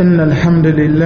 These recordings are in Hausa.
إن الحمد لله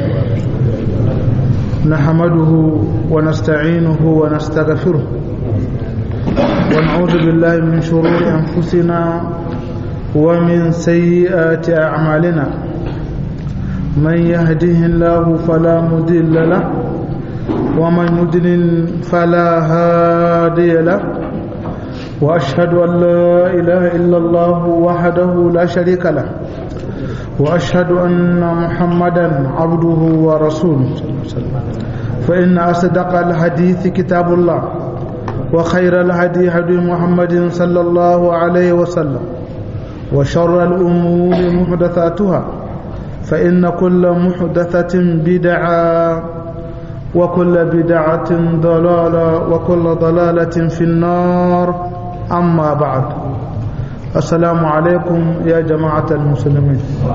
نحمده ونستعينه ونستغفره ونعوذ بالله من شرور أنفسنا ومن سيئات أعمالنا من يهده الله فلا مضل له ومن يضلل فلا هادي له وأشهد أن لا إله إلا الله وحده لا شريك له وأشهد أن محمدا عبده ورسوله فإن أصدق الحديث كتاب الله وخير الهدي هدي محمد صلى الله عليه وسلم وشر الأمور محدثاتها فإن كل محدثة بدعة وكل بدعة ضلالة وكل ضلالة في النار أما بعد السلام عليكم يا جماعة المسلمين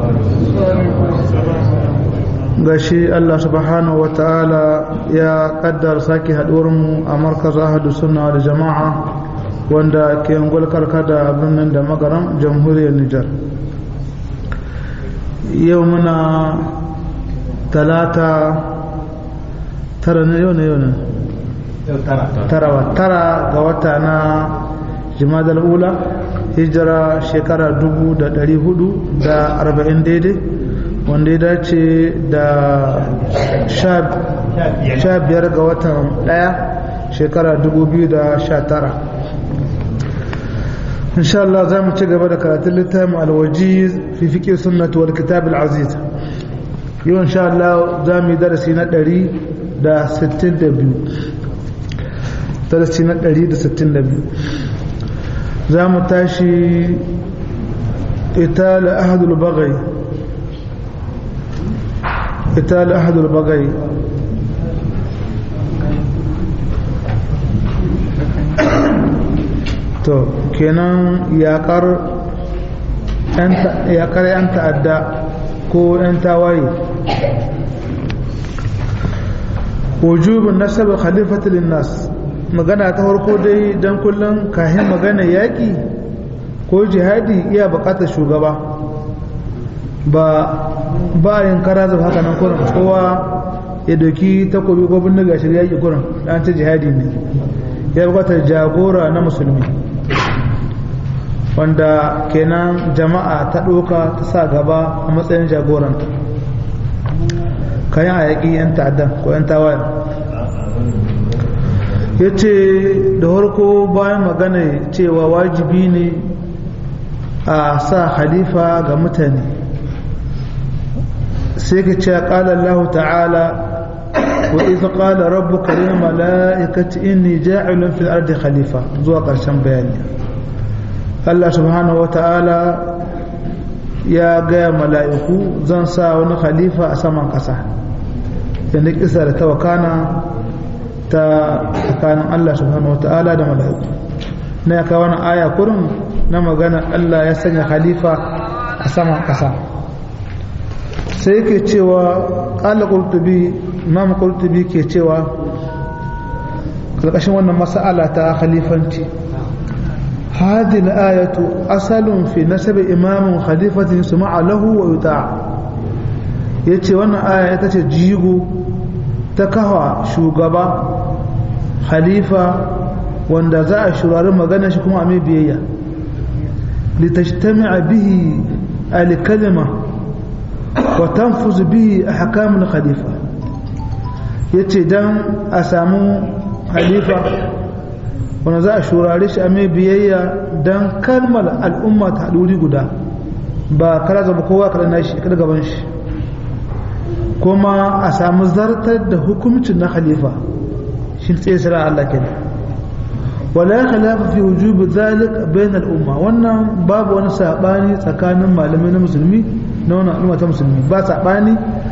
gashi Allah subhanahu wa ta'ala ya kaddar sake haɗuwarmu a markaz ahadu sunna da jama'a wanda ke ngul karkada birnin da magaram jamhuriyar Nijar yau muna talata tara ne yau ne yau ne tara tara ga wata na jimadar ula hijira shekara dubu da dari hudu da arba'in daidai wanda ya dace da sha biyar ga watan daya shekara dubu biyu da sha tara insha Allah za mu ci gaba da karatun littafin alwaji fi fiƙe sunnatu wal kitab al-aziz yau insha Allah za mu yi darasi na ɗari da sittin da biyu darasi na ɗari da sittin da biyu za mu tashi ita la ahadul bagai ita la ahadul bagai to kenan yakar yakar yan ta'adda ko yan tawaye wujubin nasaba khalifatu linnas magana ta farko dai dan kullun kahin magana yaki ko jihadi iya bukatar shugaba ba ba yin kara da haka nan kurin kowa ya doki takobi ko bindiga shirya yaki kurin dan ta jihadi ne ya bukatar jagora na musulmi wanda kenan jama'a ta ɗoka ta sa gaba a matsayin jagoranta kayan a yaƙi 'yan ta'addan ko 'yan tawayen ya ce da harko bayan magana cewa wajibi ne a sa halifa ga mutane sai ka ce ƙala Allah ta'ala wa iza ƙala rabu kare mala'ikaci inni ja'ilun fil ardi khalifa zuwa ƙarshen bayani Allah subhanahu wa ta'ala ya gaya mala'iku zan sa wani khalifa a saman ƙasa yadda kisa da tawakana ta tsakanin Allah subhanahu wa ta'ala da mala'iku na ya kawo wani aya kurin na magana Allah ya sanya khalifa a saman ƙasa sai ke cewa ƙala ƙurtubi imam ƙurtubi ke cewa ƙarƙashin wannan mas'ala ta khalifanci هذه الآية أصل في نسب إمام خليفة يسمع له ويطاع yace wannan aya ita ce jigo ta kawa shugaba khalifa wanda za a shurari magana shi kuma a mai biyayya litashtami'a bihi al-kalima wa tanfuz bihi ahkam al-khalifa yace dan a samu khalifa wanda za a shurare shi a mai biyayya don kalmar al'umma ta haɗuri guda ba kara zaba kowa kada na shi kada gaban shi kuma a samu zartar da hukumcin na khalifa shi tsaye sira Allah kenan wala khilafa fi wujubi zalik bain al'umma wannan babu wani sabani tsakanin malamai na musulmi na wannan al'umma ta musulmi ba sabani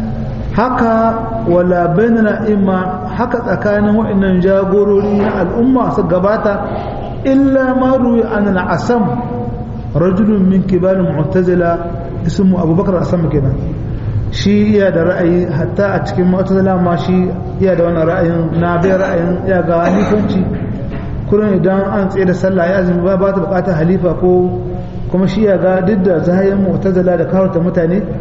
haka wala bainana imma haka tsakanin waɗannan jagorori na al'umma su gabata illa ma ruwi an al'asam rajulun min kibarin mu'tazila ismu abubakar asam kenan shi iya da ra'ayi hatta a cikin mu'tazila ma shi iya da wannan ra'ayin na bai ra'ayin ya ga halifanci kullum idan an tsaye da sallah ya azumi ba ta bukatar halifa ko kuma shi ya ga duk da zahayin mu'tazila da kawarta mutane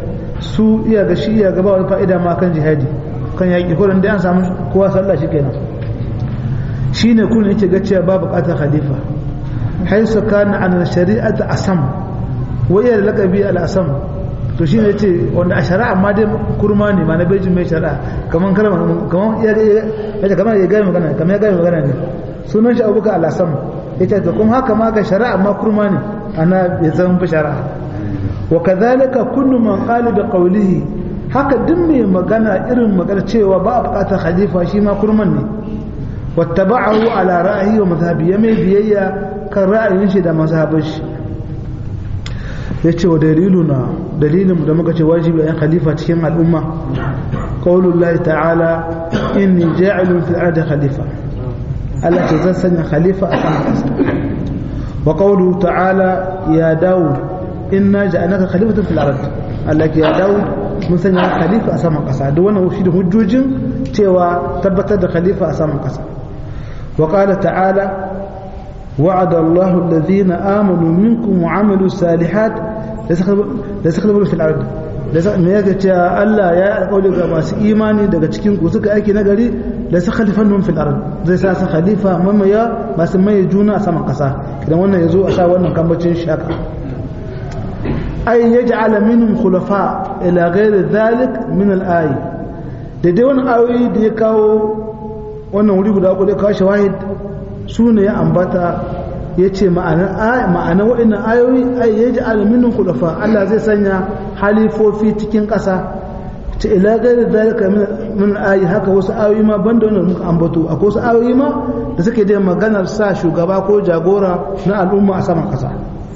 su iya ga shi iya gaba wani fa'ida ma kan jihadi kan yaƙi kurin da an samu kowa sallah shi kenan shi ne kurin yake ga cewa ba buƙatar khalifa haisu kana an shari'ata asam wa iya da lakabi al-asam to shi ne ce wanda a shari'a ma dai kurma ne ma na bejin mai shari'a kamar kalma kamar ya ya kamar ya gaya magana kamar ya gaya magana ne sunan shi abubakar al-asam yace to kuma haka ma ga shari'a ma kurma ne ana bai zama ba shari'a wa kadhalika kullu man qala bi qawlihi haka duk mai magana irin magana cewa ba a bukatar khalifa shi ma kurman ne wattaba'ahu ala ra'ayi wa mazhabi ya mai biyayya kan ra'ayin shi da mazhabin shi yace wa daliluna dalilin da muka ce wajibi a khalifa cikin al'umma qaulullahi ta'ala inni ja'ilun fil ardi khalifa Allah ce zan sanya khalifa a kan kasa wa qawluhu ta'ala ya daud inna ja'alnaka khalifatan fil ard Allah ya daud mun sanya khalifa a saman kasa duk wannan shi da hujjojin cewa tabbatar da khalifa a saman kasa wa qala ta'ala وعد الله الذين آمنوا منكم وعملوا الصالحات ليستخلفوا في الأرض me yake cewa Allah ya alƙawari ga masu imani daga cikin ku suka aiki nagari da su khalifan fil ard zai sa su khalifa mamaya masu mai juna a saman kasa idan wannan yazo a sa wannan kambacin shaka ay yaj'ala minhum khulafa ila ghairi dhalik min al-ay da dai wannan ayoyi da ya kawo wannan wuri guda uku da kawo shawahid su ne ya ambata ya ce ma'ana waɗannan ayoyi ai ya ji alaminin kulafa Allah zai sanya halifofi cikin ƙasa ce ila gari zalika min ayi haka wasu ayoyi ma banda wannan muka ambato akwai wasu ayoyi ma da suke da maganar sa shugaba ko jagora na al'umma a saman ƙasa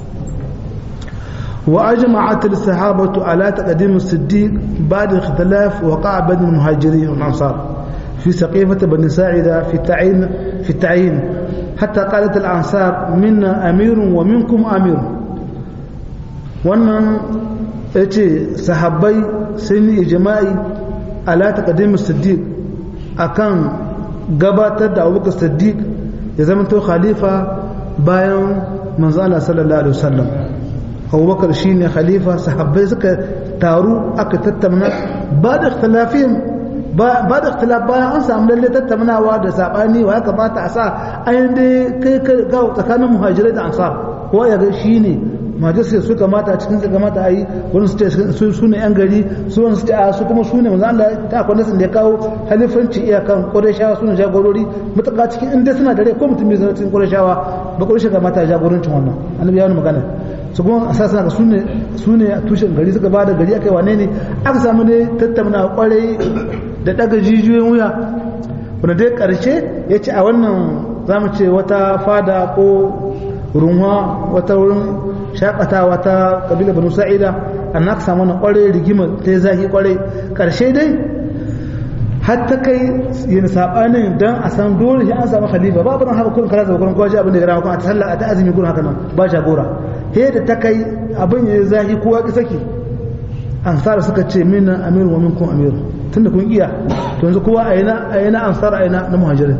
wa ajma'at as-sahabatu ala taqdim as-siddiq ba'da ikhtilaf waqa'a bayna al-muhajirin wal ansar في سقيفة بني ساعدة في التعيين في التعيين حتى قالت الأنصار منا أمير ومنكم أمير wannan ya ce sahabbai sun yi ijma'i ala taqdim siddiq akan gabatar da abubakar siddiq ya zama to khalifa bayan manzo Allah sallallahu alaihi wasallam abubakar shine khalifa sahabbai suka taru aka tattauna ba da ikhtilafihim ba da ikhtilaf bayan an samu lalle tattaunawa da sabani wa ya kamata a sa ayin dai kai ga tsakanin muhajirai da ansar ko ya ga shine majalisar su kamata cikin su kamata a yi wani su ce su ne yan gari su wani su ce a su kuma su ne manzo Allah ta akwai nasin da ya kawo halifanci iyakan Qurayshawa su ne jagorori mutaka cikin inda suna dare ko mutum bai zama cikin Qurayshawa ba Quraysh kamata jagorancin wannan annabi ya wani magana su kuma asasa ga su ne su ne tushen gari suka bada gari akai wane ne aka samu ne tattauna kwarai da daga jijiyoyin wuya wanda dai karshe ya ce a wannan za mu ce wata fada ko runwa wata wurin shakatawa ta kabila banu sa'ida an aka samu na kwarai rigima ta zahi kwarai karshe dai har ta kai yin sabanin dan a san dole shi an samu khalifa ba ban haka kullum kala da kullum kwaji abin da ya gama kuma a sallah a ta azumi kullum haka nan ba jagora he da ta kai abin ya zahi kowa ki saki ansar suka ce minna amir wa minkum amir tunda kun iya to yanzu kowa a yana a yana ansar a yana na muhajirin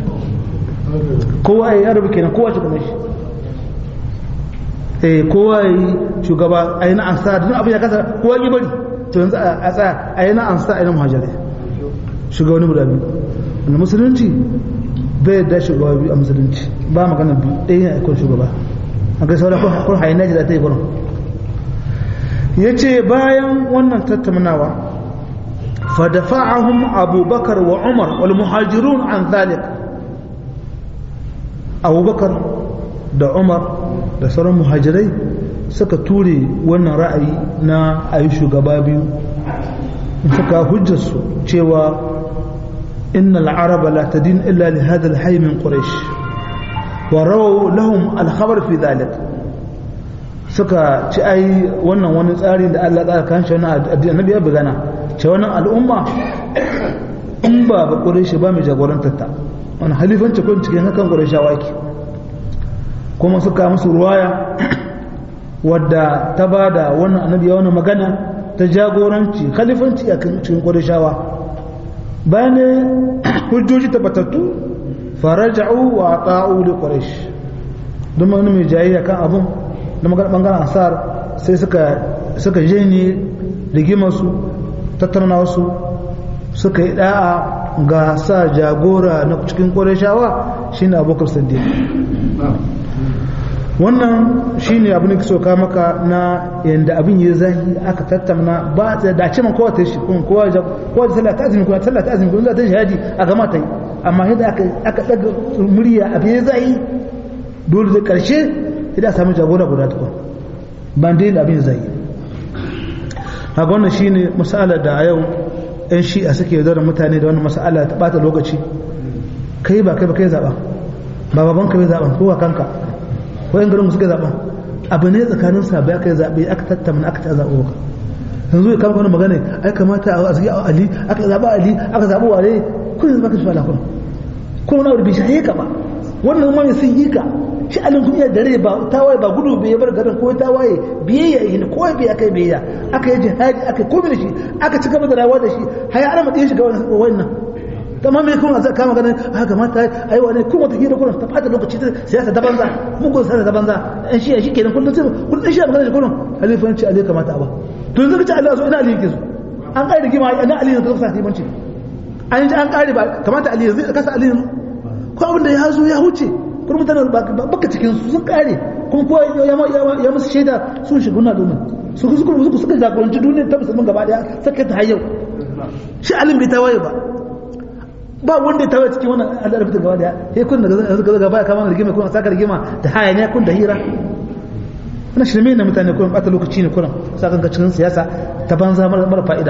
kowa ya rabu kenan kowa shi kuma shi eh kowa yi shugaba a yana ansar duk abin ya kasa kowa ki bari to yanzu a tsaya a yana ansar a yana muhajirin shugabanni guda biyu wanda musulunci bai da shugaba biyu a musulunci ba magana biyu ɗaya ne aikon shugaba a kai sauran kun hayi naji da ta yi gurin ya ce bayan wannan tattaunawa fadafa'ahum abubakar wa umar wal muhajirun an zalik abubakar da umar da sauran muhajirai suka ture wannan ra'ayi na ayi shugaba biyu suka hujjarsu cewa inna al'araba la tadin illa li hadha al-hayy min quraish wa rawu lahum al-khabar fi dhalik suka ci ai wannan wani tsari da Allah ya kan shi wannan annabi ya bugana ce wannan al'umma in ba ba quraish ba mai jagorantar ta wannan halifanci kun cikin hakan qurayshawa yake kuma suka musu ruwaya wadda ta bada wannan annabi ya wannan magana ta jagoranci khalifanci a cikin ƙwarishawa bayan hujjoji tabbatattu faraja'u wa ta'u li quraish don wani mai jayayya kan abun da magana bangaren ansar sai suka suka jeni rigimarsu tattaunawarsu suka yi da'a ga sa jagora na cikin ƙwarishawa shi ne abokan saddiq wannan shi ne abin da so ka maka na yadda abin yi zahi aka tattauna ba ta da ce man kowa ta shi kun kowa da sallah ta azumi kuma sallah ta azumi kuma za ta shahadi a gama ta yi amma yadda aka daga murya abin ya zahi dole da karshe idan a samu jagora guda tukun ban dai abin zai haka wannan shine masala da a yau yan shi'a suke da mutane da wannan masala ta bata lokaci kai ba kai ba kai zaba ba baban ka bai zaban ko kanka ko yan garin suka zaban abu ne tsakanin sabai aka yi zabe aka tattauna aka ta zabo ka yanzu ya kama wani magana ai kamata a zagi ali aka zaba ali aka zabo wale kun yanzu baka shi wala kun ko wani abu bai shaye ka ba wannan ma sun yi ka shi alin kun iya dare ba tawaye ba gudu bai bar garin ko tawaye biyayya yi ko bai aka biyayya aka yi jihadi aka komai da shi aka ci gaba da rayuwa da shi har ya arama ɗaya shiga wannan amma me kuma zai kama ganin haka mata ai wani kuma ta hira kullum ta fata lokaci ta siyasa ta banza mugun siyasa ta banza an shi shi kenan kullum sai kullum shi magana kullum halifanci ali kamata a ba to yanzu kace Allah so ina ali yake so an kai rigima ina ali ne ka sa halifanci an ji an kare ba kamata ali yanzu kasa ali ko abin da ya zo ya huce kuma mutane baka cikin su sun kare kuma kowa ya musu shaida sun shiga na domin su su kuma su suka jagoranci duniya ta musulmin gaba daya saka ta hayyau shi alim bai tawaye ba ba wanda ya tawaye cikin wannan al'adar fitar gaba daya sai kun da gaza gaba ya kama rigima kun saka rigima da hayaniya kun da hira wannan shirme ne mutane kun bata lokaci ne kun saka ga cikin siyasa ta banza mara fa'ida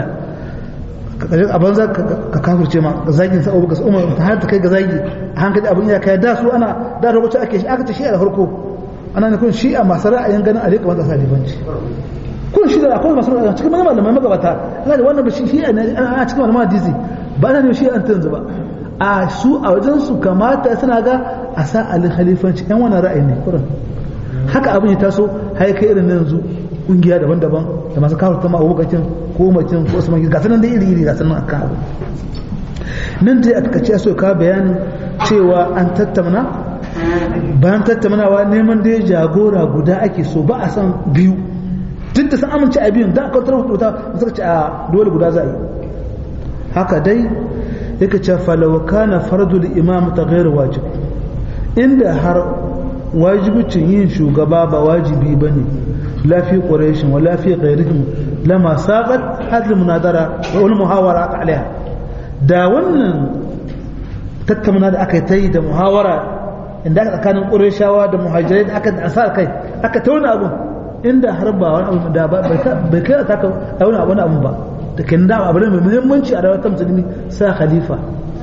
a banza ka kafirce ma ga zagin sa abu ga umar ta har ta kai ga zagi a hankali abin ya kai da su ana da lokacin ake shi aka ta shi a farko ana ne kun shi a masu ra'ayin ganin a rika masa libanci kun shi da akwai masu ra'ayin cikin malamai magabata ana da wannan ba shi a cikin malaman hadisi ba ana ne shi an tanzu ba a su a wajen su kamata suna ga a sa alin halifanci yan wannan ra'ayi ne kurin haka abin ya taso har kai irin yanzu kungiya daban-daban da masu kawo ta ma'abokacin ko macin ko su mangi gasu nan da iri-iri gasu nan aka abu nan dai a takace so ka bayanin cewa an tattauna bayan tattaunawa neman dai jagora guda ake so ba a san biyu duk da san amince a biyun da aka tarwa wuta suka ce a dole guda za a yi haka dai yake ce falawa kana fardul imam ta gairu wajib inda har wajibicin yin shugaba ba wajibi ba ne لا في قريش ولا في غيرهم لما ساقت هذه المناظرة والمحاورة عليها دا wannan tattauna da aka yi da muhawara inda aka tsakanin ƙureshawa da muhajirai da aka asa kai aka tauna abun inda har ba wani abu da bai kai ta ka wani abu abu ba da kan da abu mai muhimmanci a rayuwar musulmi sa khalifa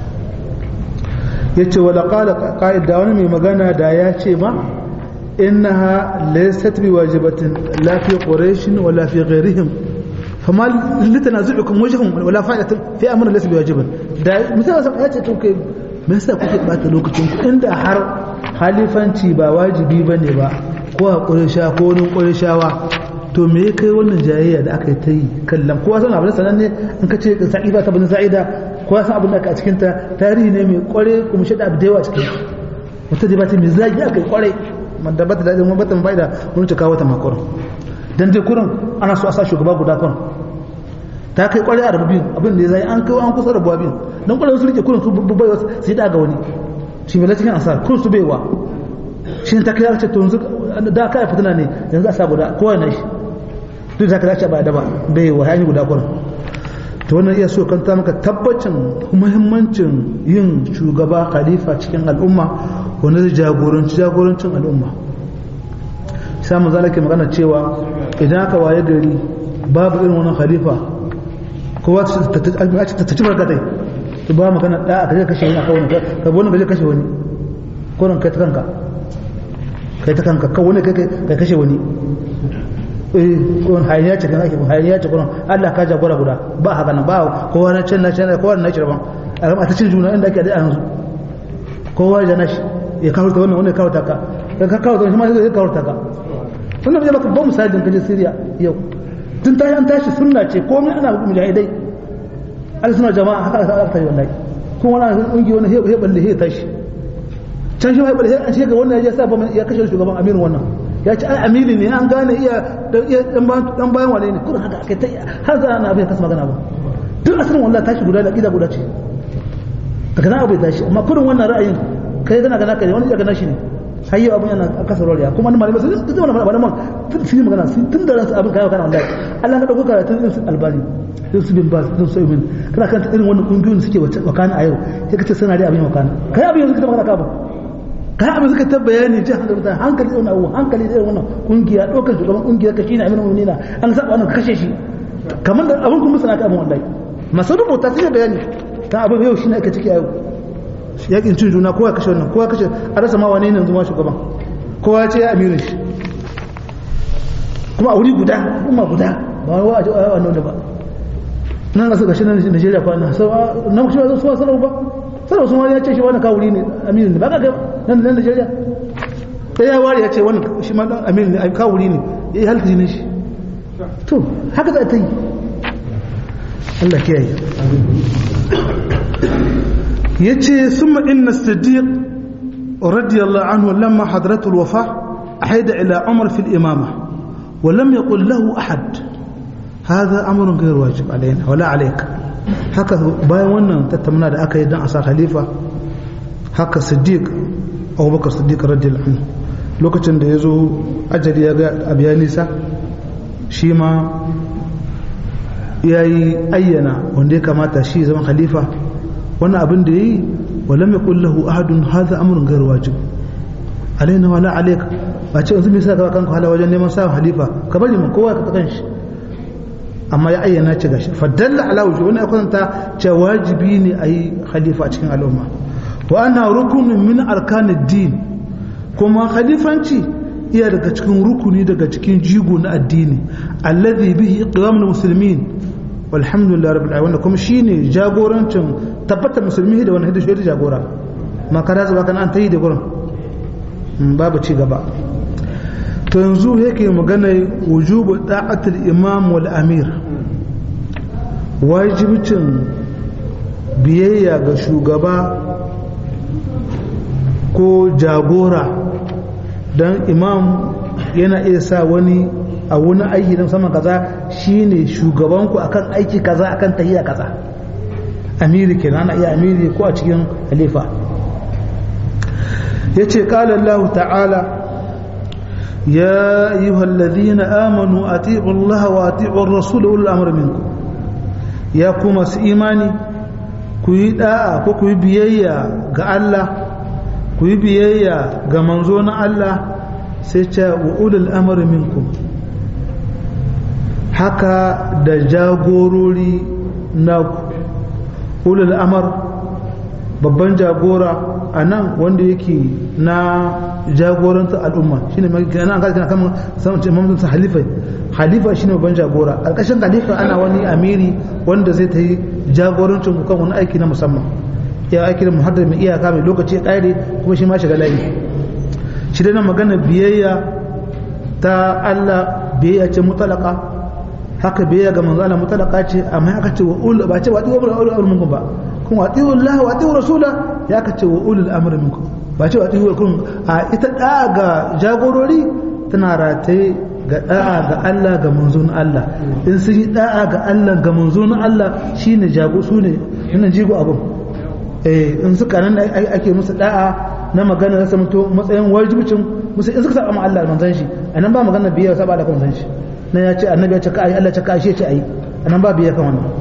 yace wala qala qa'id da wani mai magana da ya ce ma إنها ليست بواجبة لا في قريش ولا في غيرهم فما لتنازعكم وجههم ولا فائدة في أمر ليس بواجبا دا مثلا سمع ياتي توكي me yasa kuke bata lokacin ku inda har halifanci ba wajibi bane ba ko a ƙurisha ko wani ƙurishawa to me kai wannan jayayya da aka yi ta yi kallon kowa san abin sanan ne in ka ce sa'iba ta bin sa'ida kowa san abin da aka a cikin ta tarihi ne mai kware kuma shi da abu da yawa cikin wata da ba ta mai zagi aka yi kware da bata da mun bata bai da mun cika wata makon dan dai kurin ana so a sa shugaba guda kun ta kai kwarai a biyu abin da ya zai an kai an kusa rabuwa biyu dan kwarai su rike kurin su bai wasu sai da ga wani shi mai cikin asar kurin su baiwa shi ta kai ce to yanzu da kai fitina ne yanzu a sa guda kowa na shi duk da ka ce ba da ba baiwa ya yi guda kurin to wannan iya so kanta maka tabbacin muhimmancin yin shugaba khalifa cikin al'umma wanda zai jagoranci jagorancin al'umma samun zalake magana cewa idan aka waye gari babu irin wannan khalifa kowa ta ci barkatai to ba magana da aka je kashe wani aka wani ka wani ka je kashe wani ko kai ta kanka kai ta kanka ka wani kai kashe wani eh ko hayaniya ce kana ke hayaniya ce kuma Allah ka jagora guda ba haka nan ba kowa na can na can kowa na cire ban a ta cin juna inda ake da yanzu kowa ya nashi ya kawo ta wannan wannan kawo ta ka ka kawo ta shi ma zai kawo ta ka wannan bai maka ba misalin kaje Syria yau tun tashi an tashi sunna ce komai ana mujahidai al suna jama'a haka aka yi wallahi kuma wannan kungi wannan he balle he tashi can shi he balle an shiga wannan ya sa ya kashe shugaban amirin wannan ya ce ai amiri ne an gane iya dan bayan wane ne kurin haka aka ta har za na abin kasa magana ba duk asirin wallahi tashi guda da ƙida guda ce daga nan abu ya tashi amma kurin wannan ra'ayin kai gana gana kai wani ya gana shi ne har yau abin yana kasa roriya kuma wani malamai sun zama da malaman sun yi magana tun da ransu abin kayan kana wallahi Allah ka dauko karatun irin su albani irin su bin bas irin su ibn kana kan irin wannan kungiyoyin da suke wakana a yau sai ka ce suna da abin wakana kai abin yanzu ka magana ka ba kai abin suka ta bayani ji hankali mutane hankali da wannan abu hankali da wannan kungiya ɗaukar shugaban kungiyar ka shine aminu mu'minina an saba wannan kashe shi kamar da abin kuma suna ka abin wallahi masu rubuta sai bayani ta abin yau shine ake ciki a yau yakin cin juna kowa kashe wannan kowa kashe a rasa ma wane ne yanzu ma shugaban kowa ya ce ya amirin shi kuma a wuri guda kuma guda ba wani wa'aji a wannan da ba nan ga suka shi na Najeriya kwana na shi ba su wa sarau ba sarau sun wani ya ce shi wani kawuri ne amirin ne ba ka ga nan nan Najeriya sai ya wari ya ce wani shi ma dan amirin ne kawuri ne ya yi halka jinin shi to haka za ta yi Allah kiyaye yace summa inna siddiq radiyallahu anhu lamma hadratu alwafa ahida ila umar fi al-imama wa lam yaqul lahu ahad hadha amrun ghayr wajib alaina wala alayka haka bayan wannan tattauna da aka yi dan asa khalifa haka siddiq abubakar siddiq radiyallahu anhu lokacin da yazo ajali ya ga abiya nisa shi ma yayi ayyana wanda ya kamata shi zama khalifa wannan abin da yayi walam yaqul lahu ahadun hadha amrun ghayr wajib alaina wala alayka ba ce yanzu me yasa ka kanka hala wajen neman sa halifa ka bari mun kowa ka kan shi amma ya ayyana ce gashi fadalla ala wujuh wannan akwanta ce wajibi ne ayi khalifa a cikin al'umma wa anna rukunun min arkanid din kuma khalifanci iya daga cikin rukuni daga cikin jigo na addini alladhi bihi iqamul muslimin walhamdulillah rabbil alamin kuma shine jagorancin tabbatar musulmi da wani hidda shi jagora ma kada zuba kan an tayi da gurin babu ci gaba to yanzu yake magana wujubu da'atul imam wal amir wajibcin biyayya ga shugaba ko jagora don imam yana iya sa wani a wani aiki don saman kaza shine shugabanku akan aiki kaza akan tahiya kaza amiri kenan ana iya amiri ko a cikin halifa yace qala Allah ta'ala ya ayyuhal ladhina amanu ati'u Allah wa ati'u ar-rasul ulul amri minkum ya kuma su imani ku yi da'a ko ku yi biyayya ga Allah ku yi biyayya ga manzo na Allah sai ce wa ulul amri minkum haka da jagorori na ulul amar babban jagora a nan wanda yake na jagoranta al'umma shine mai ana ga kana kamar samun ce mamdun sa halifa halifa shine babban jagora alƙashin halifa ana wani amiri wanda zai ta yi jagorancin ku kan wani aiki na musamman ya aiki da muhaddar mai iyaka mai lokaci ya ƙare kuma shi ma shiga layi shi dai na magana biyayya ta Allah biyayya ce mutalaka haka biyayya ga manzo Allah mutalaka ce amma aka ce wa ul ba ce wa tiwa ul amr minkum ba kun wa tiwa Allah wa tiwa rasula ya ka ce wa ulul amr minkum ba ce wa tiwa kun a ita da ga jagorori tana rataye ga da'a ga Allah ga manzon Allah in sun yi da'a ga Allah ga manzon Allah shine jago su ne nan jigo abun eh in suka nan ake musu da'a na magana ya samuto matsayin wajibcin musu in suka saba ma Allah manzon shi anan ba magana biyar saba da manzon shi na ya ce annabi ya ce ka ayi Allah ya ce ka ashe ce ayi anan ba biya kan wannan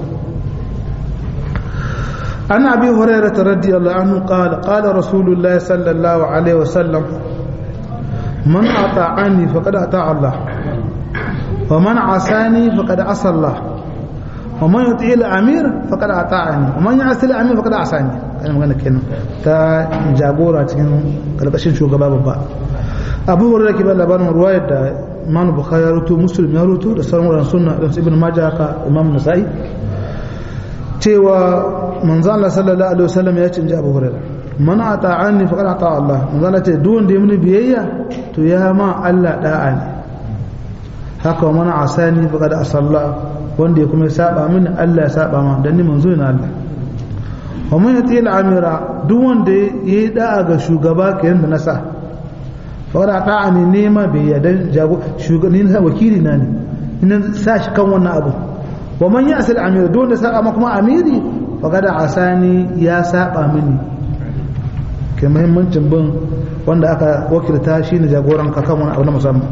an abi hurairah radiyallahu anhu qala qala rasulullah sallallahu alaihi wasallam man ata'ani faqad ata'a Allah wa man asani faqad asa Allah wa man yuti al-amir faqad ata'ani wa man ya'si al-amir faqad asani kana magana kenan ta jagora cikin karkashin shugaba babba abu hurairah ke ba labarin ruwayar da imam bukhari ya rutu muslim ya rutu da sauran wuran sunna da ibn majah haka imam nasa'i cewa manzo Allah sallallahu alaihi wasallam ya ce abu hurairah man ata'ani faqad ata Allah manzo Allah ce duk wanda ya mini biyayya to ya ma Allah da'a ne haka man asani faqad asalla wanda ya kuma saba mini Allah ya saba ma dan ni manzo ne Allah wa man yati al-amira duk wanda yayi da'a ga shugaba kayan da nasa fara da'a ne nema bai yarda jago shugabanni na wakili na ne ina sa shi kan wannan abu wa man ya asal amir don da saba kuma amiri faqad asani ya saba mini ke muhimmancin bin wanda aka wakilta shi ne jagoran ka kan wani abu na musamman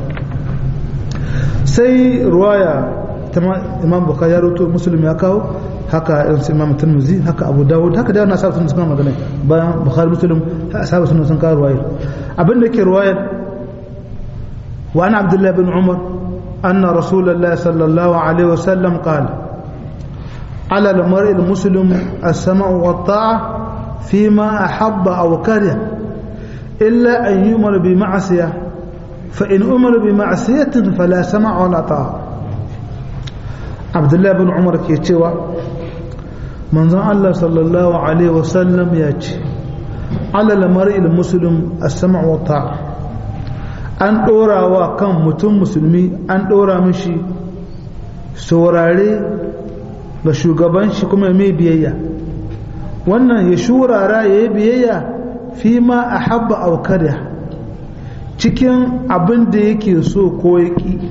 sai ruwaya ta imam bukhari ya rubuto muslim ya kawo haka irin su imam tirmidhi haka abu dawud haka da wannan sabu sun suka magana bayan bukhari muslim sabu sun sun kawo ruwaya abin da ke ruwayar wa ana abdullahi bin umar anna rasulullahi sallallahu alaihi wasallam qala على المرء المسلم السمع والطاعة فيما أحب أو كره إلا أن يؤمر بمعصية فإن أمر بمعصية فلا سمع ولا طاعة عبد الله بن عمر كيتشوى من الله صلى الله عليه وسلم يأتي على المرء المسلم السمع والطاعة an ɗora wa kan mutum musulmi an ɗora mishi saurare ga shugaban shi kuma mai biyayya wannan ya shurara ya yi biyayya fi ma a habba aukarya cikin abin da yake so ko ya ƙi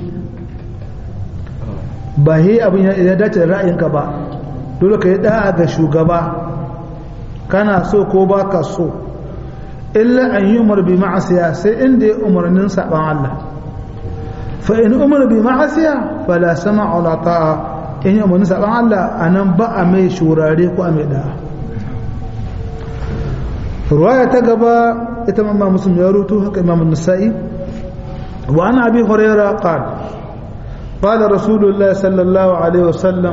ba he abin ya dace da ra'ayinka ba dole ka yi da'a ga shugaba kana so ko ba ka so illa an yi umar bi ma'asiya sai inda ya umarnin saɓan Allah fa in umar bi ma'asiya fa la sama wala ta'a in yi umarnin saɓan Allah a nan ba a mai shurare ko a mai da'a ruwaya ta gaba ita mamma muslim ya rutu haka imam nasa'i wa ana abi huraira qala قال رسول الله صلى الله عليه وسلم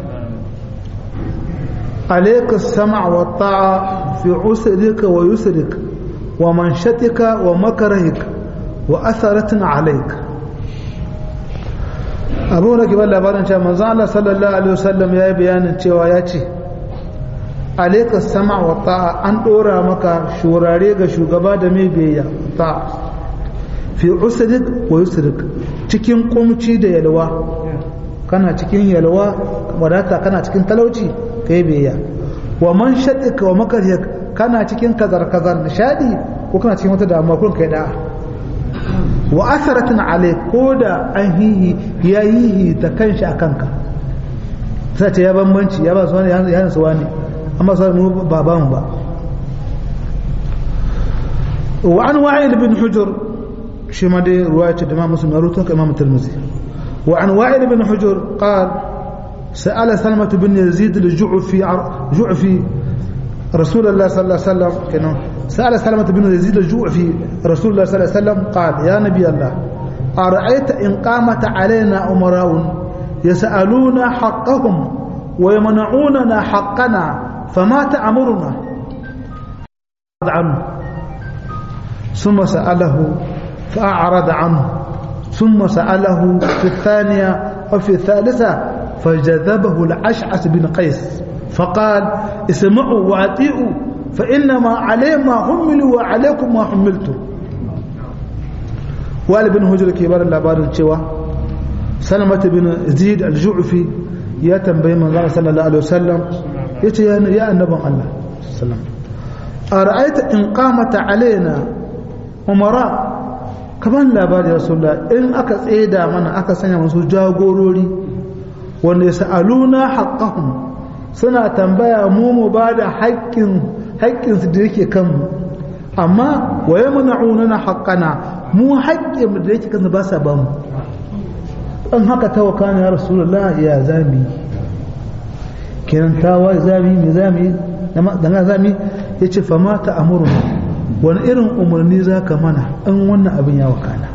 عليك السمع والطاعة في عسرك ويسرك ومنشتك ومكرهك وأثرة عليك abu na kibar labarin cewa manzo Allah sallallahu alaihi wasallam ya yi bayanin cewa ya ce alaika sama wa ta'a an dora maka shurare ga shugaba da mai biyayya ta'a fi usrik wa yusrik cikin kumci da yalwa kana cikin yalwa wadata kana cikin talauci kai biyayya wa man shaddaka wa makaryak kana cikin kazar kazar nishadi ko kana cikin wata damuwa kun kai da'a wa asaratin alai ko da an hihi ya yi ta kanshi a kanka sai ce ya bambanci ya ba su wani ya hansu wani amma su wani ba ba mu ba wa an wa'il bin hujur shi ma dai ruwa ce da ma musulmi ya rutu ka imam tirmidhi wa an wa'il bin hujur qal سأل سلمة بن يزيد الجعفي جعفي رسول الله صلى الله عليه وسلم كانوا سأل سلمة بن يزيد الجوعفي رسول الله صلى الله عليه وسلم قال يا نبي الله أرأيت إن قامت علينا أمراء يسألون حقهم ويمنعوننا حقنا فما تأمرنا عنه ثم سأله فأعرض عنه ثم سأله في الثانية وفي الثالثة فجذبه الأشعث بن قيس فقال اسمعوا وأطيعوا فإنما عليه ما حملوا وعليكم ما حملتم wali bin hujjar ke bada labarin cewa salamata bin zid al-ju'fi ya tambayi manzo sallallahu alaihi wasallam yace ya annaban Allah sallam ara'aita in qamata alaina umara kaman labari rasulullah in aka tseda mana aka sanya musu jagorori wanda yasaluna haqqahum suna tambaya mu mu bada haƙƙin haƙƙinsu da yake kanmu amma wa yamna'una haqqana mu haƙƙin da yake kansa ba sa ba mu an haka ta wakana ya rasulullah ya zami kenan tawa zami mai zami da na zami ya ce fama ta amuru wani irin umarni za ka mana in wannan abin ya wakana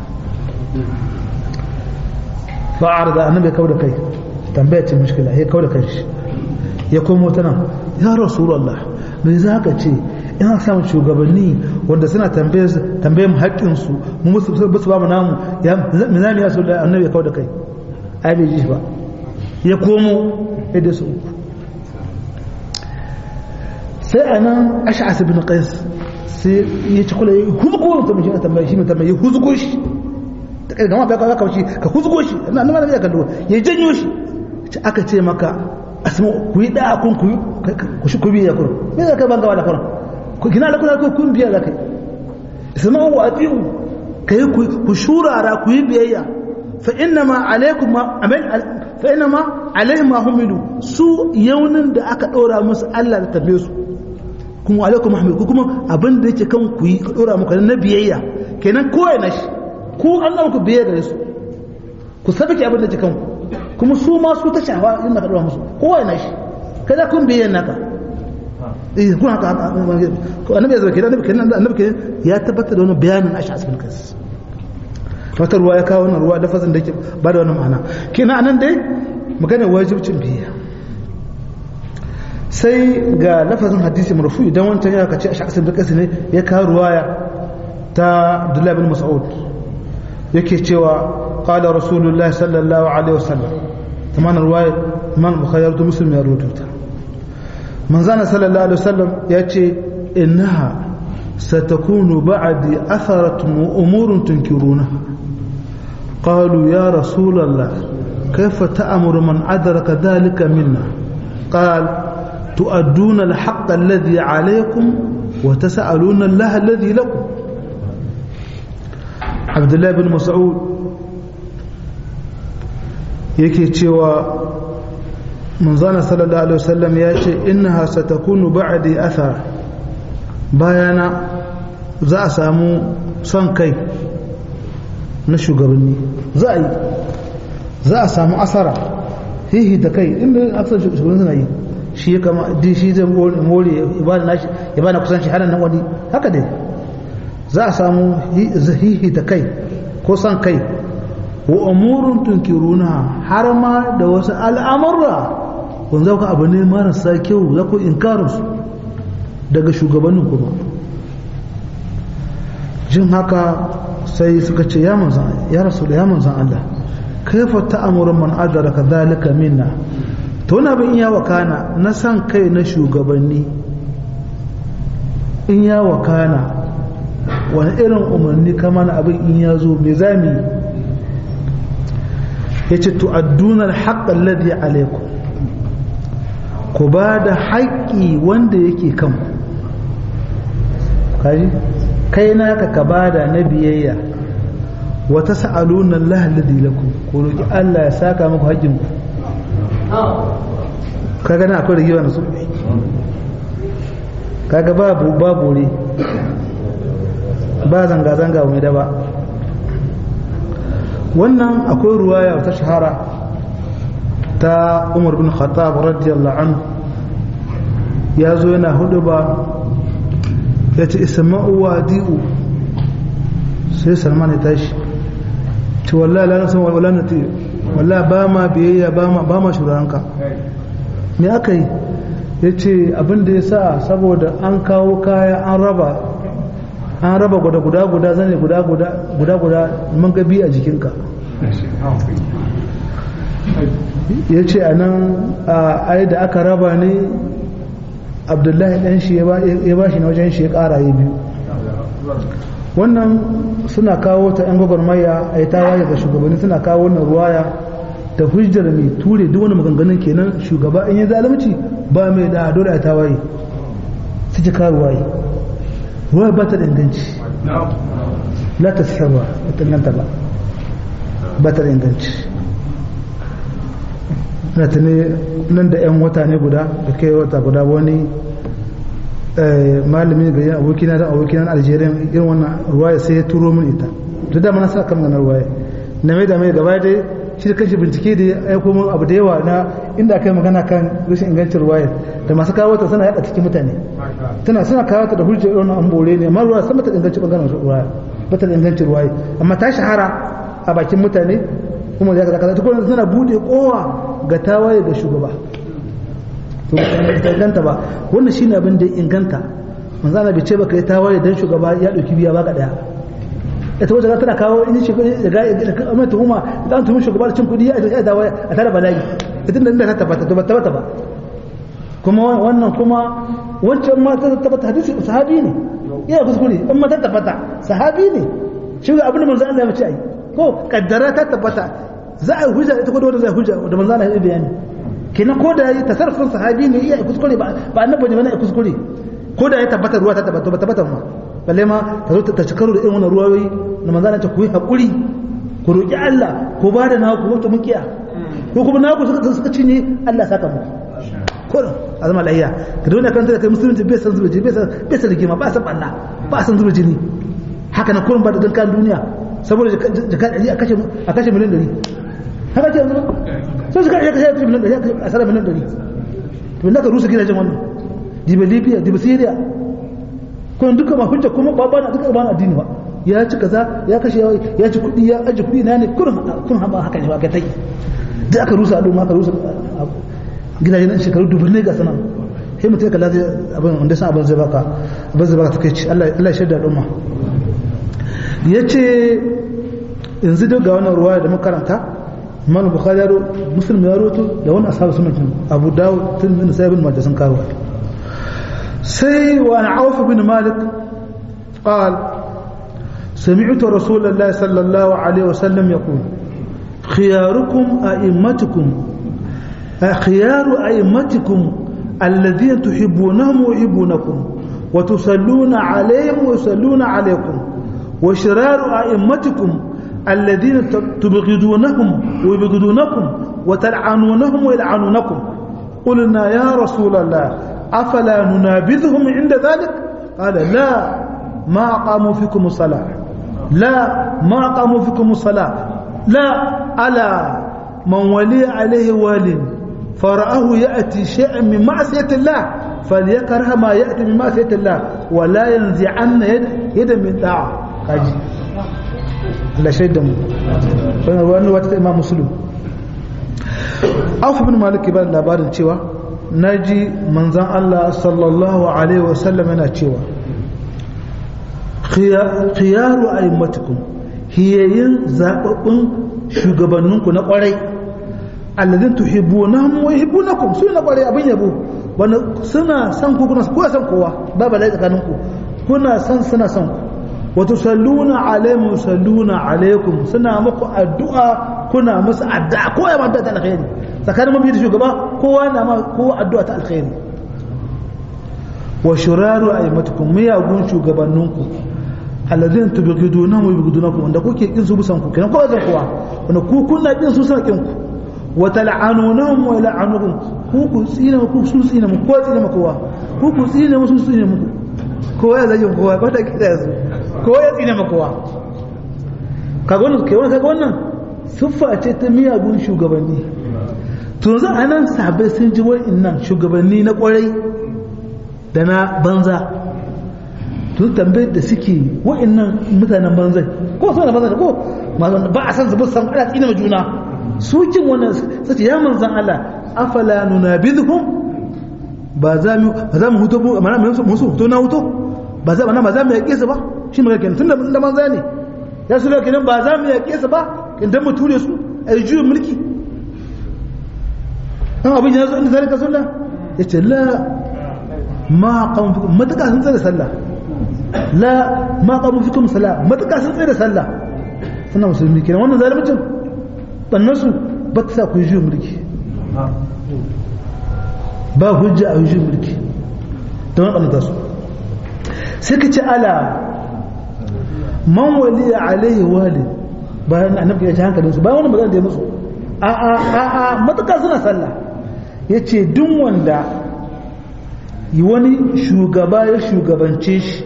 fa'ar da annabi ya kawo da kai tambaya ce mushkila ya kawo da kai shi ya komo ta nan ya rasulullah me za ka ce ina samun shugabanni wanda suna tambaye mu haƙƙinsu mu musu su ba mu namu ya minami ya so da annabi ya kawo da kai ai bai ji ba ya komo yadda su uku sai a nan ash'as bin qais sai ya ci kula ya huzgo ta mishi tambaye shi mai tambaye ya huzgo shi ta kai gama bai kawo kawo shi ka huzgo shi ina nan ya kallo ya janyo shi aka ce maka asma ku yi da kun ku ku shi ku biya kun me zaka ban gawa da kun ku kina da kuna kun biya zakai isma'u wa atiu kai ku shurara ku yi biyayya fa inna ma alaikum ma amal fa inna ma alaihim ma humilu su yaunin da aka dora musu Allah da tabe su kuma alaikum mahmud ku kuma abin da yake kan ku yi ka dora muku na biyayya kenan kowa na shi ku Allah ku biyayya gare su ku sabake abin da yake kan kuma su ma su ta shawa inda ka dora musu kowa na shi kada kun biyayya naka eh kun haka annabi ya zama kenan annabi kenan annabi kenan ya tabbatar da wani bayanin ashi asibin kansa wata ruwa ya kawo wannan ruwa lafazin da yake ba da wani ma'ana kenan anan dai magana wajibcin biyayya sai ga lafazin hadisi marfu idan wancan ya kace ashi asibin kansa ne ya kawo ruwaya ta Abdullah bin Mas'ud yake cewa qala rasulullahi sallallahu alaihi wasallam tamam ruwaya man bukhari da muslim ya rubuta manzana sallallahu alaihi wasallam ya ce innaha satakunu ba'di atharatun wa umurun tunkirunaha qalu ya rasulallah kayfa ta'muru man adraka dhalika minna qal tu'adduna al-haqq alladhi 'alaykum wa tas'aluna Allah alladhi lakum Abdullah bin Mas'ud yake cewa manzana sallallahu alaihi wasallam ya ce innaha satakunu ba'di athar bayana za a samu son kai na shugabanni za a yi za a samu asara hihi da kai inda aksar shugabanni suna yi shi ya kama din shi zai more ya bada nashi ya bada kusanci hannun nan wani haka dai za a samu hihi da kai ko son kai wa umurun tunkiruna har ma da wasu al'amurra kun zauka abu ne marasa kyau za ku inkarinsu daga shugabannin kuma jin haka sai suka ce ya manzan ya rasu da ya manzan Allah kaifa ta'amuru man adraka zalika minna to wani abin ya wakana na san kai na shugabanni in ya wakana wani irin umarni kama na abin in ya zo me zami ya ce tu'adduna al-haqqa alladhi alaykum ku ba da haƙƙi wanda yake kan kaji kai naka ka ba da na biyayya wata sa'aluna Allah alladhi lakum ku roki Allah ya saka muku haƙƙin ku kaga na akwai rigewa na su kaga babu babu ne ba zanga zanga mai da ba wannan akwai ruwaya ta shahara ta umar bin khattab radiyallahu anhu ya zo yana hudu ba ya ce isma'u wa di'u sai salman ya tashi ce wallahi la nasan wala nati wallahi ba ma biyayya ba ma ba ma shuranka me aka yi ya ce abinda ya sa saboda an kawo kaya an raba an raba guda guda guda zane guda guda guda guda man gabi a jikinka ya ce a nan ai da aka raba ne abdullahi ɗan shi ya ba shi na wajen shi ya ƙara ya biyu wannan suna kawo ta 'yan gwagwarmaya a yi tawaye ga shugabanni suna kawo wannan ruwaya da hujjar mai ture duk wani maganganun kenan shugaba in yi zalunci ba mai da dole a tawaye su ji karuwaye ruwa ba ta da inganci la ta sirwa ta inganta ba ba ta da inganci na tuni nan da 'yan wata ne guda da kai wata guda wani malamin ga yin abokina da abokina algeria irin wannan ruwaya sai ya turo min ita duk da mana sa kan ganar ruwaya na mai da mai gaba dai shi da kanshi bincike da ya aiko min abu da yawa na inda kai magana kan rashin ingancin ruwaya da masu kawo ta suna yada cikin mutane tana suna kawo ta da hujjar irin an bore ne amma ruwaya sama ta inganci bangaren ruwaya ba ta ingancin ruwaya amma ta shahara a bakin mutane kuma ya kaza ta kuma suna bude kowa ga tawaye ga shugaba to ba inganta ba wannan shine abin da inganta manzo Allah bai ce baka yi tawaye dan shugaba ya dauki biya baka daya ita wata tana kawo in shi da ga da amma tuhuma da an tuhumi shugaba da cin kudi ya da tawaye a tare bala'i idan da ta tabbata to ba tabbata ba kuma wannan kuma wancan ma ta tabbata hadisi sahabi ne iya kuskure in ma ta tabbata sahabi ne shi ga abin da manzo Allah ya ce ai ko kaddara ta tabbata za a hujja ita ko da zai hujja da manzo Allah ya bayani kenan ko da yi tasarrufin sahabi ne iya kuskure ba ba annabi ne bane kuskure ko da ya tabbata ruwa ta tabbata ba tabbata ma balle ma ta zo ta ci karo da irin wannan ruwayoyi na manzana ta ku yi haƙuri ku roƙi Allah ku ba da naku wata mukiya ko kuma naku suka suka cinye Allah saka mu kurin a zama lahiya ka da wani kan da kai musulunci bai san zuba jini bai san bai san rigima ba san banna ba san zuba jini haka na kurin ba da dankan duniya saboda jaka ɗari a kashe a kashe miliyan ɗari haka ce yanzu ba sai suka iya kashe miliyan ɗari a sarar miliyan ɗari to inda ka rusa gidajen wannan diba libya diba syria kuma duka ma hujja kuma ba bana duka ba addini ba ya ci kaza ya kashe ya ci kuɗi ya aji kuɗi na ne kurin kun haɓa haka ne ba ka tai da aka rusa al'umma aka rusa gidajen nan shekaru dubu ne ga sanan sai mutum ya kalla zai abin wanda san abin zai baka abin zai baka take ci Allah Allah shaida al'umma yace yanzu duk ga wannan ruwaya da muka karanta Imam Bukhari ya Muslim ya rawaito da wannan ashabu sunan Abu Dawud Tirmidhi sai ibn Majah sun kawo sai wa Auf bin Malik قال سمعت رسول الله صلى الله عليه وسلم يقول خياركم أئمتكم خيار أئمتكم الذين تحبونهم ويحبونكم وتصلون عليهم ويصلون عليكم وشرار أئمتكم الذين تبغضونهم ويبغضونكم وتلعنونهم ويلعنونكم قلنا يا رسول الله أفلا ننابذهم عند ذلك قال لا ما أقاموا فيكم الصلاة لا ما أقاموا فيكم الصلاة لا ألا من ولي عليه وال فرآه يأتي شيئا من معصية الله فليكره ما يأتي من معصية الله ولا ينزعن يد يد من طاعة kaji Allah shaidan mu wannan wani wata imam muslim Auf bin Malik ba labarin cewa naji manzon Allah sallallahu alaihi wasallam yana cewa khiyaru a'immatikum hiyayin zababbun shugabanninku na kwarai alladhin tuhibbunahum wa yuhibbunakum su na kwarai abin yabo wanda suna san ku kuna ko san kowa ba balai tsakanin ku kuna san suna san ku wa tusalluna alaihim yusalluna alaikum suna muku addu'a kuna musu addu'a ko ya manta ta alkhairi tsakanin mabiyi da shugaba kowa na ma kowa addu'a ta alkhairi wa shuraru aimatukum miyagun shugabanninku alladhin tubghidunahum wa yubghidunakum wanda kuke kin su busan ku kenan kowa zan kowa wanda ku kuna kin su suna kin ku wa tal'anunahum wa yal'anukum ku ku tsina ku su tsina mu ko tsina kowa ku ku tsina mu su tsina mu kowa ya zagin kowa ba ta kida su kowa ya tsina mu kowa kaga wannan kai wannan kaga wannan siffa ce ta miyagun shugabanni to yanzu anan sahabbai sun ji wa'annan shugabanni na kwarai da na banza tun tambayar da suke wa'annan mutanen banzai ko sau da banzai ko ba a san zubar san ana tsina ma juna su kin wannan sace ya manzan Allah afala nunabidhum ba za mu ba za mu huto mu mana mu su huto na huto ba za ba za mu yake su ba shi mai kenan tunda da manza ne ya su kenan ba za mu yake su ba idan mu ture su a yi juyin mulki an abin ya zo inda zalika sunna yace la ma qamu fikum mataka sun tsaya sallah la ma qamu fikum salah mataka sun tsaya sallah suna musulmi kenan wannan zalimcin bannan su ba ta sa ku yi mulki ba hujja a yi mulki don ɓannata su sai ka ce ala man waliya alaihi walid bayan annabi ya ci hankalin su bayan wani magana da ya musu a a a a matuƙa suna sallah ya ce duk wanda wani shugaba ya shugabance shi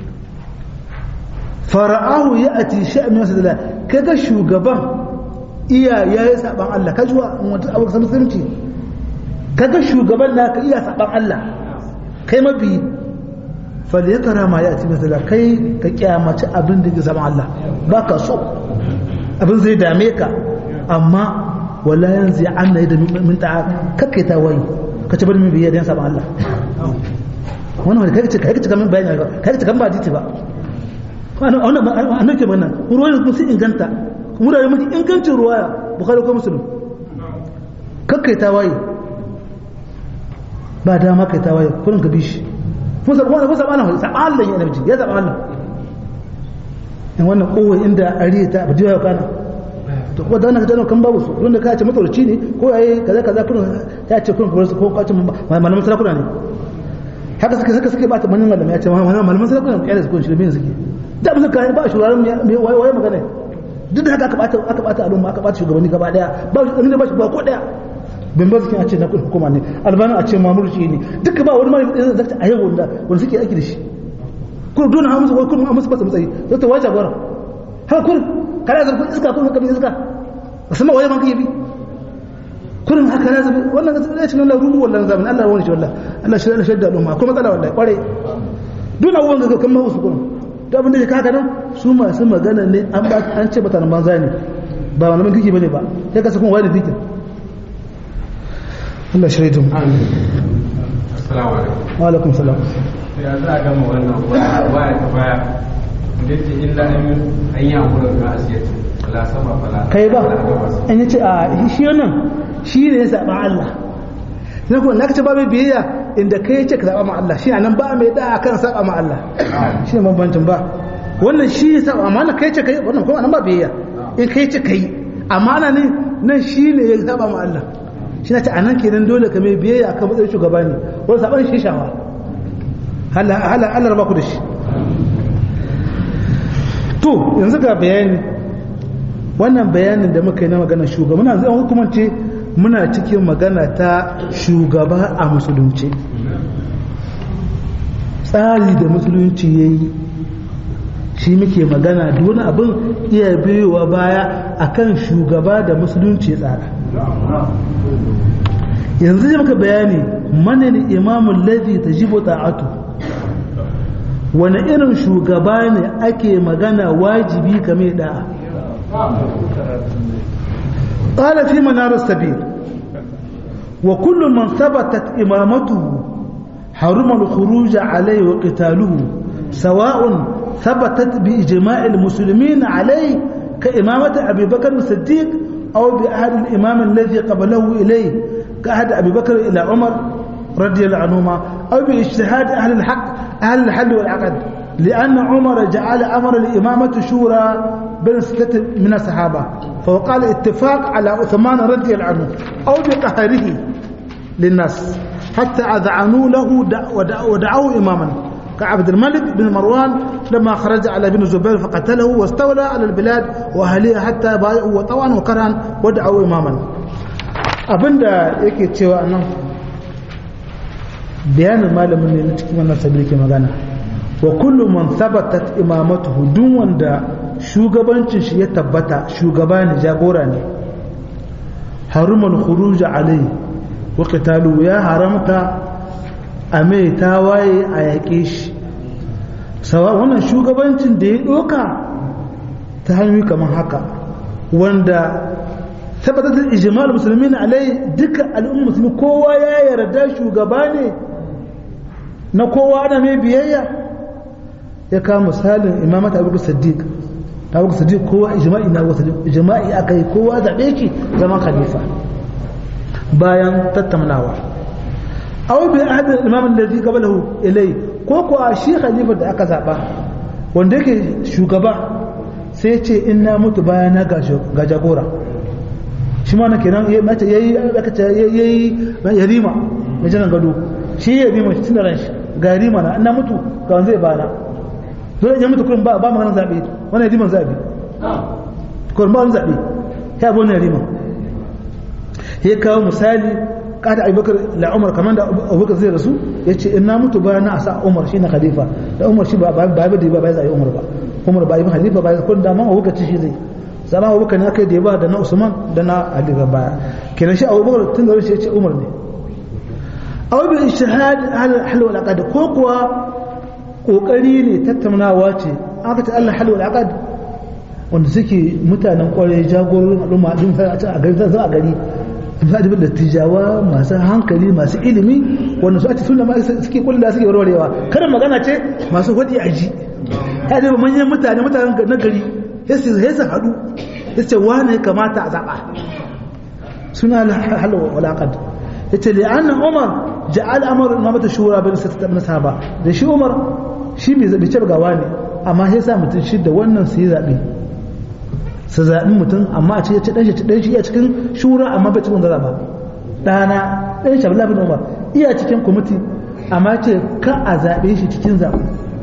fara'ahu ya ati sha'amin wasu dala kaga shugaban iya ya yi saban Allah ka juwa wata abu ka musulunci kaga shugaban na ka iya saban Allah kai mabi fal ya kara ma ya ati masala kai ka kyamaci abin da ke saban Allah ba ka so abin zai dame ka amma wala yanzu ya an da min ta'a kakkai ta wayi ka ci bari min biyar da saban Allah wannan wani kai ce kai ce kamin bayani kai ce kamin ba diti ba wannan annan ke magana ruwayan kuma sun inganta wurare mafi ingancin ruwaya bukari ko musulun kakkai ta waye ba dama kai ta waye kurin ka bishi kun saba wannan kun saba Allah saba Allah ya nabi ya saba Allah in wannan kowa inda ariya ta abu jiya kana to ko da wannan kaje kan babu su don da ka ce matsalci ne ko yayi kaza kaza kun ya ce kun ko ko ka ce malamin sarakuna ne haka suke suka suke bata manyan malamai ya ce malaman sarakuna ya da su kun shirme suke da ba su kai ba shuraren waye magana duk da haka aka bata aka bata al'umma aka bata shugabanni gaba daya ba shi ba shi ba ko daya bin ba a ce na hukuma ne albani a ce mamurci ne duka ba wani malami da zai a yau wanda wanda suke aiki da shi ko dole ha musu ko kuma musu fasa matsayi zai ta wace gora har kun kana zarfin iska kun haka iska ba sama waye man kai bi kurin haka na zabi wannan ga tsare cikin Allah rubu wallahi zaman Allah wani shi wallahi Allah shi Allah shi da al'umma kuma matsala wallahi kware duk abubuwan ga kan ma su kurin da abin da ka haka nan su masu magana ne an ba an ce mutanen banza ne ba malaman kike bane ba sai ka sakon wani fikin Allah shirya mu assalamu alaikum wa alaikum salam ya za a gama wannan waya ta baya da yake illa an yi amfura ga asiyatu la sama fala kai ba an yi ce a shi wannan shi ne ya saba Allah na kuma naka ce ba mai biyayya inda kai ce ka saba ma Allah shi nan ba mai da kan saba ma Allah shi ne bambancin ba wannan shi ya saba amma kai ce kai wannan kuma nan ba biyayya in kai ce kai amma ne nan shi ne ya saba ma Allah shi na ce a nan kenan dole ka mai biyayya kan matsayin shugaba ne wani saban shi shawa hala Allah raba ku da shi to yanzu ga bayani wannan bayanin da muka yi na magana shugaba muna zai hukumance muna cikin magana ta shugaba a musulunci tsari da musulunci ya yi shi muke magana wani abin iya biyowa baya akan shugaba da musulunci tsara yanzu zai maka bayani manin imamun lazi ta jibo ta'atu wani irin shugaba ne ake magana wajibi kame da'a قال في منار السبيل وكل من ثبتت إمامته حرم الخروج عليه وقتاله سواء ثبتت بإجماع المسلمين عليه كإمامة أبي بكر الصديق أو بأحد الإمام الذي قبله إليه كأحد أبي بكر إلى عمر رضي الله عنهما أو باجتهاد أهل الحق أهل الحل والعقد لأن عمر جعل أمر الإمامة شورى بين ستة من الصحابة فوقال اتفاق على عثمان رضي الله عنه أو بقهره للناس حتى أذعنوا له ودعوه إماما كعبد الملك بن مروان لما خرج على بن الزبير فقتله واستولى على البلاد وأهلها حتى بايعوا وطوعا وكرها ودعوا إماما abinda yake cewa nan bayanin malamin ne na cikin wannan sabi ke magana wa kullu man thabatat imamatuhu duk wanda shugabancin shi ya tabbata shugaba ne jagora ne harumul khuruj alai wa qitalu ya haramta a mai tawaye a yaƙe shi sawa wannan shugabancin da ya ɗoka ta hanyoyi kamar haka wanda tabbatar ijmal musulmin alai duka al'ummar musulmi kowa ya yarda shugaba ne na kowa ana mai biyayya ya kawo misalin imamata abu siddiq abu siddiq kowa ijma'i na wasu ijma'i aka yi kowa zaɓe ki zama khalifa bayan tattaunawa aw bi ahad imam alladhi qablahu ilay ko ko shi khalifa da aka zaba wanda yake shugaba sai ce in na mutu bayan na ga jagora shi ma na kenan mace yayi aka ce yayi yarima mai jiran gado shi yarima shi tunaran shi ga yarima na na mutu ga zai bana zo ya mutu kurin ba ba maganar zabe wannan yariman zabe kurin ba wani zabe ya bo ne yarima ya kawo misali kada abubakar la umar kamar da abubakar zai rasu ya ce in na mutu bayan na asa umar shi na khalifa da umar shi ba ba ba da ba zai umar ba umar ba ibn khalifa ba kun da man abubakar ci shi zai zama abubakar ne aka da ba da na usman da na ali ga baya kenan shi abubakar tun da shi ya ce umar ne aw bi ijtihad hal hal wal aqd ko kuwa kokari ne tattaunawa ce aka ta Allah hal wal aqd wanda suke mutanen kwarai jagororin al'umma din a gari za a gari zaɗi da tijawa masu hankali masu ilimi wanda su ake suna ma suke kulla suke warwarewa karin magana ce masu hudi a ji ya ce manyan mutane mutanen na gari ya su haɗu ya ce wane ya kamata a zaɓa suna halawa walaƙad ya ce li'annan umar ja'al amar na mata shura bin sa na sahaba da shi umar shi bai zaɓi ce gawa ne amma sai sa mutum shi da wannan su yi zaɓe su zaɓi mutum amma a ce ya ci ɗan shi ɗan shi iya cikin shura amma bai cikin zara ba ɗana ɗan shi abdullahi bin umar iya cikin kwamiti amma ce ka a zaɓe shi cikin zaɓe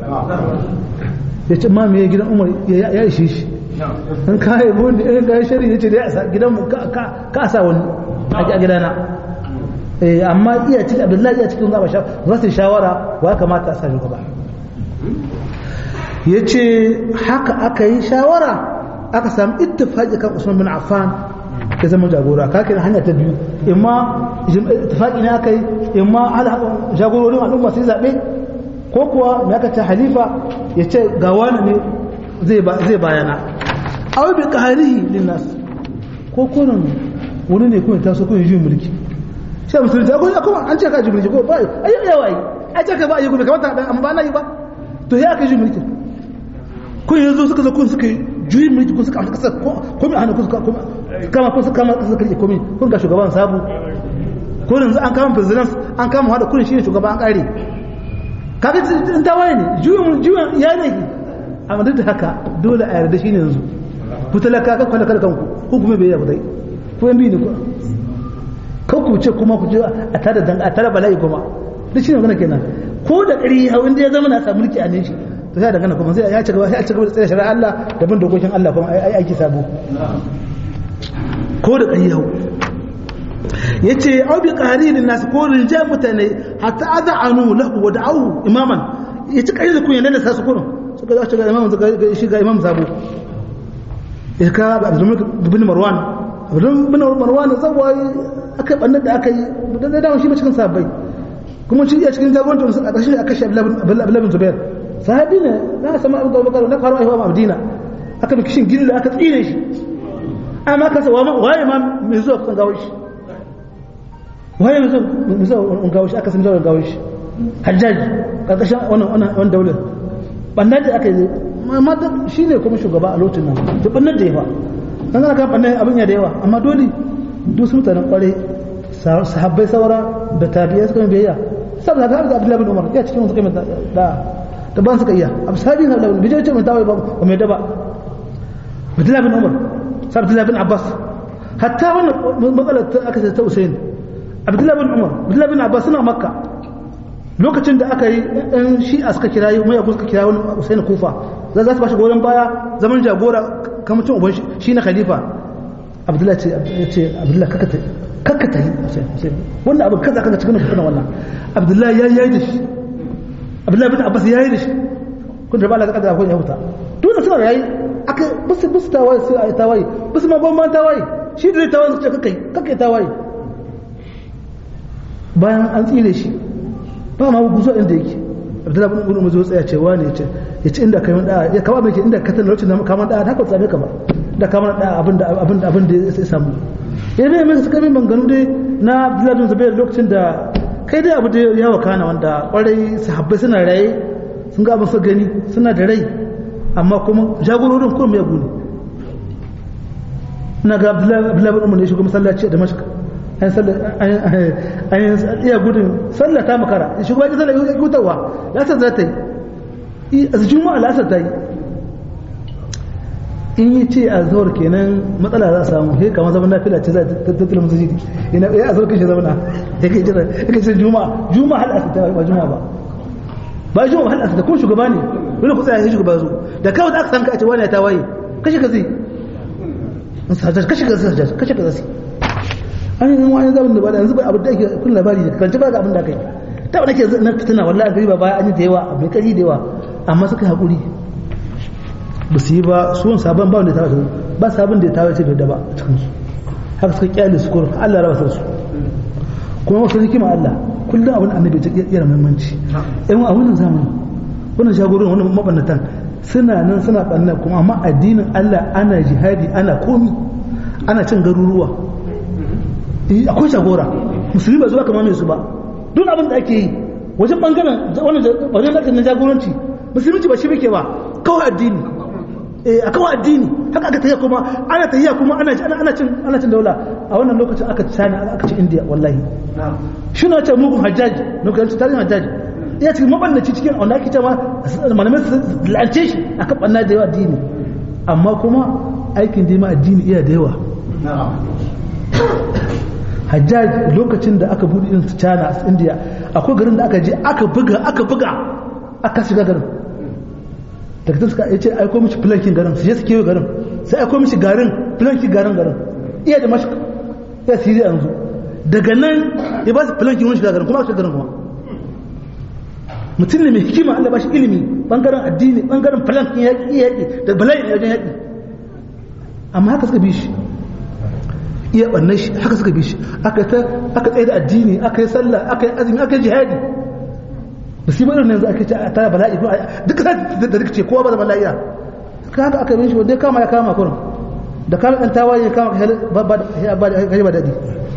ya ce ma me gidan umar ya ishe shi in ka yi bundi in ka yi shari ya ce da ya sa gidan mu ka a sa wani a gidana amma iya cikin abdullahi iya cikin zaɓa za su shawara wa ya kamata a sa shugaba ya ce haka aka yi shawara aka samu ittifaqi kan usman bin affan ya zama jagora ka kira hanya ta biyu imma ittifaqi ne aka yi imma jagororin al'umma sai zaɓe ko kuwa me aka ce halifa ya ce ga wani ne zai bayana aw bi qahrihi linnas ko kurin wani ne kun taso kun yi mulki sai musulunci ko kuma an ce ka ji mulki ko ba ai yawa ai ai ce ka ba yi kuma kamar ta amma ba na yi ba to ya ka ji mulki kun yanzu suka zo kun suka juyin mulki kun suka amsa kasar ko mai hana kun suka kama kun suka kama kasar karke komi kun ga shugaban sabu ko yanzu an kama president an kama hada kun shine shugaban an kare kaga in tawaye ne juyin juyin ya ne amma duk da haka dole a yarda shine yanzu ku talaka ka kwalla kada kanku ku kuma bai yarda ko yan bi ne ku kan ku ce kuma ku je a tada dan a tada bala'i kuma duk shine magana kenan ko da ƙari hau inda ya zama na samu mulki a ne shi to sai dangana kuma sai ya ci gaba sai a ci gaba da tsare shari'a Allah da bin dokokin Allah kuma ai aiki sabo ko da ƙari hau yace au bi qarilin nas ko rinja mutane hatta ad'anu lahu wa da'u imaman yace kai da kun yana da sasu kurun suka zo shiga imam suka shiga imam sabo ya ka Abdul bin Marwan Abdul bin Marwan zawai aka bannan da aka yi da dawo shi cikin sabbai kuma shi ya cikin jagorancin a ƙarshe aka shi Abdul bin Zubair sahabi ne na sama Abu Bakar na faru aiwa Madina aka bi kishin gilla aka tsire shi amma kasa waye ma mai zuwa kusan gawo shi waye mai zuwa mai gawo shi aka san zuwa gawo shi hajjaji karkashin wannan wannan daular bannan da aka yi amma shi ne kuma shugaba a lokacin nan to bannan da yawa dan kana kan bannan abin ya da yawa amma dole duk su mutanen kware sahabbai saura da tabi'ai suka biyayya saboda ga Abdullahi bin Umar ya cikin suka da da ban suka iya abu sabi na Abdullahi bin Umar tawai ba mai daba Abdullahi bin Umar sai Abdullahi bin Abbas hatta wannan matsalar ta aka ta Usain Abdullahi bin Umar Abdullahi bin Abbas suna Makka lokacin da aka yi ɗan shi'a suka kira yi mai suka kira wani Usain Kufa za su ba shi goyon baya zaman jagora kamar cin uban shi na khalifa Abdullahi ce Abdullahi kaka ta kakka ta yi wannan abin kaza kaza cikin fitina wannan abdullahi ya yi da shi abdullahi bin abbas ya yi da shi kun da ba la kada kun ya huta dole suna yayi aka bisu bisu tawaye sai ayi tawaye bisu ma ban tawaye shi da tawaye su ce kakkai kakkai tawaye bayan an tsire shi ba ma guzo inda yake abdullahi bin umar zo tsaya cewa ne ce ya ce inda kai da ya kawo mai inda ka tana lokacin da kaman da haka tsame ka ba da kaman da abin da abin da abin da ya samu ya ne mai suka min banganu dai na Abdullahi bin Zubair lokacin da kai dai abu da ya wakana wanda kwarai sahabbai suna raye sun ga abin su gani suna da rai amma kuma jagororin kuma mai gune ina ga Abdullahi bin Umar ne shigo masallaci a Damascus an an iya gudun sallata makara shigo ya sallah ya gutawa lasar za ta yi a juma'a lasar ta yi in yi ce a zuwar kenan matsala za a samu sai kamar zaman nafila ce za ta tattala musu jiki ina ya azur kashe zamana ya kai jira ya kai jira juma'a juma'a hal asita ba juma'a ba ba juma'a hal asita kuma shugaba ne dole ku tsaya sai shugaba zo da kawai da aka san ka a ce wani ta waye kashe ka zai kashe ka zai kashe ka zai an yi wani zaman da ba da yanzu ba abin da ake kun labari da kan ba ga abin da aka yi ta wani ke na fitina wallahi gari ba baya an yi da yawa mai kari da yawa amma suka haƙuri ba su yi ba su wani sabon ba wanda ya tawaye ba sabon da ya tawaye bai da ba a cikinsu haka suka kyale su kurin Allah raba su kuma wasu hikima Allah kullum abin annabi ta iya muhimmanci yan a wannan zamani wannan shagorin wannan mabannatan suna nan suna banna kuma amma addinin Allah ana jihadi ana komi ana cin garuruwa akwai shagora musulmi ba zuwa kama mai su ba duk abin da ake yi wajen bangaren wajen na jagoranci musulunci ba shi muke ba kawai addini a kawai addini haka aka tafiya kuma ana tafiya kuma ana ana cin ana cin daula a wannan lokacin aka China aka ci India wallahi shi na ce mugun hajjaji lokacin tarihin hajjaji ya cikin mabannaci cikin wanda ake cewa malamai su lance shi akan banna da yawa addini amma kuma aikin dima addini iya da yawa hajjaj lokacin da aka buɗe irin su china su india akwai garin da aka je aka buga aka buga aka shiga garin daga ta suka ya ce aiko mishi filankin garin su je su kewa garin sai aiko mishi garin filankin garin garin iya da mashi ya siri yanzu daga nan ya ba su filankin wani shiga garin kuma aka shiga garin kuma mutum ne mai hikima Allah ba shi ilimi bangaren addini bangaren filankin yaƙi yaƙi da bala'in yaƙin yaƙi amma haka suka bi shi iya ɓannan shi haka suka bi shi aka tsaye da addini aka yi sallah aka yi azumi aka yi jihadi da su irin yanzu ake ce ta bala'i ko duka sai da rikice kowa ba da bala'iya ka haka aka bin shi wanda ya kama ya kama kurin da kama ɗan tawaye ya kama ka ba ba daɗi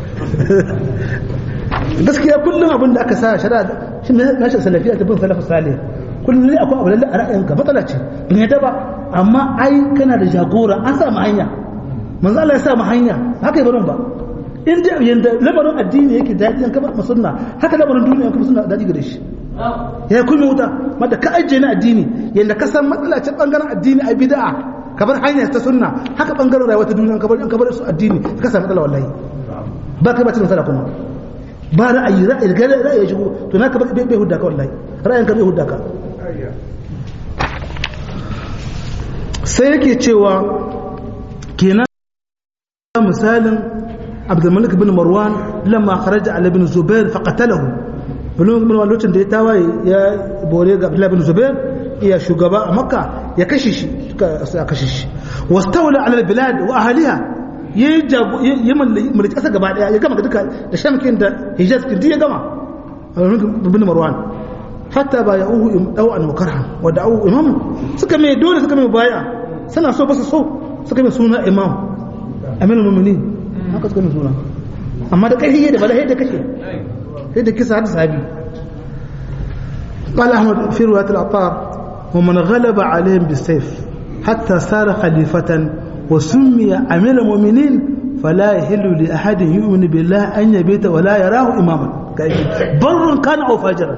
gaskiya kullum abin da aka sa shari'a shi na shi salafiya ta bin salafu salih kullum ne akwai abu lalle a ra'ayinka matsala ce bin yadda ba amma ai kana da jagora an sa mu hanya manzo Allah ya sa mu hanya haka barin ba in da yanda lamarin addini yake daɗi an kaba sunna haka lamarin duniya an kaba sunna daɗi gare shi ya kuma wuta mata ka ajiye na addini yanda ka san matsala ce bangaren addini a bid'a ka bar hanya ta sunna haka bangaren rayuwa ta duniya ka bar ka bar su addini ka samu matsala wallahi ba ka ba cin matsala kuma ba ra'ayi ra'ayi ga ra'ayi shigo to na ka bai hudda ka wallahi ra'ayin ka bai hudda ka sai yake cewa kenan misalin abdulmalik bin marwan lamma kharaja ala bin zubair faqatalahu bin marwan lokacin da ya tawaye ya bore ga abdullah bin zubair iya shugaba a makka ya kashe shi suka kashe shi wastawla ala bilad wa ahliha yayi ya mulki kasa gaba daya ya gama duka da shamkin da hijaz kin ya gama bin marwan hatta ba ya'uhu daw'an wa karhan wa da'u imam suka mai dole suka mai baya suna so ba su so suka mai suna imam amirul mu'minin haka suka mai suna amma da kai da bala da kashe sai da kisa da sahabi قال أحمد في رواية العطار ومن غلب عليهم بالسيف حتى صار خليفة وسمي أمير المؤمنين فلا يحل لأحد يؤمن بالله أن يبيت ولا يراه إماما بر كان أو فاجرا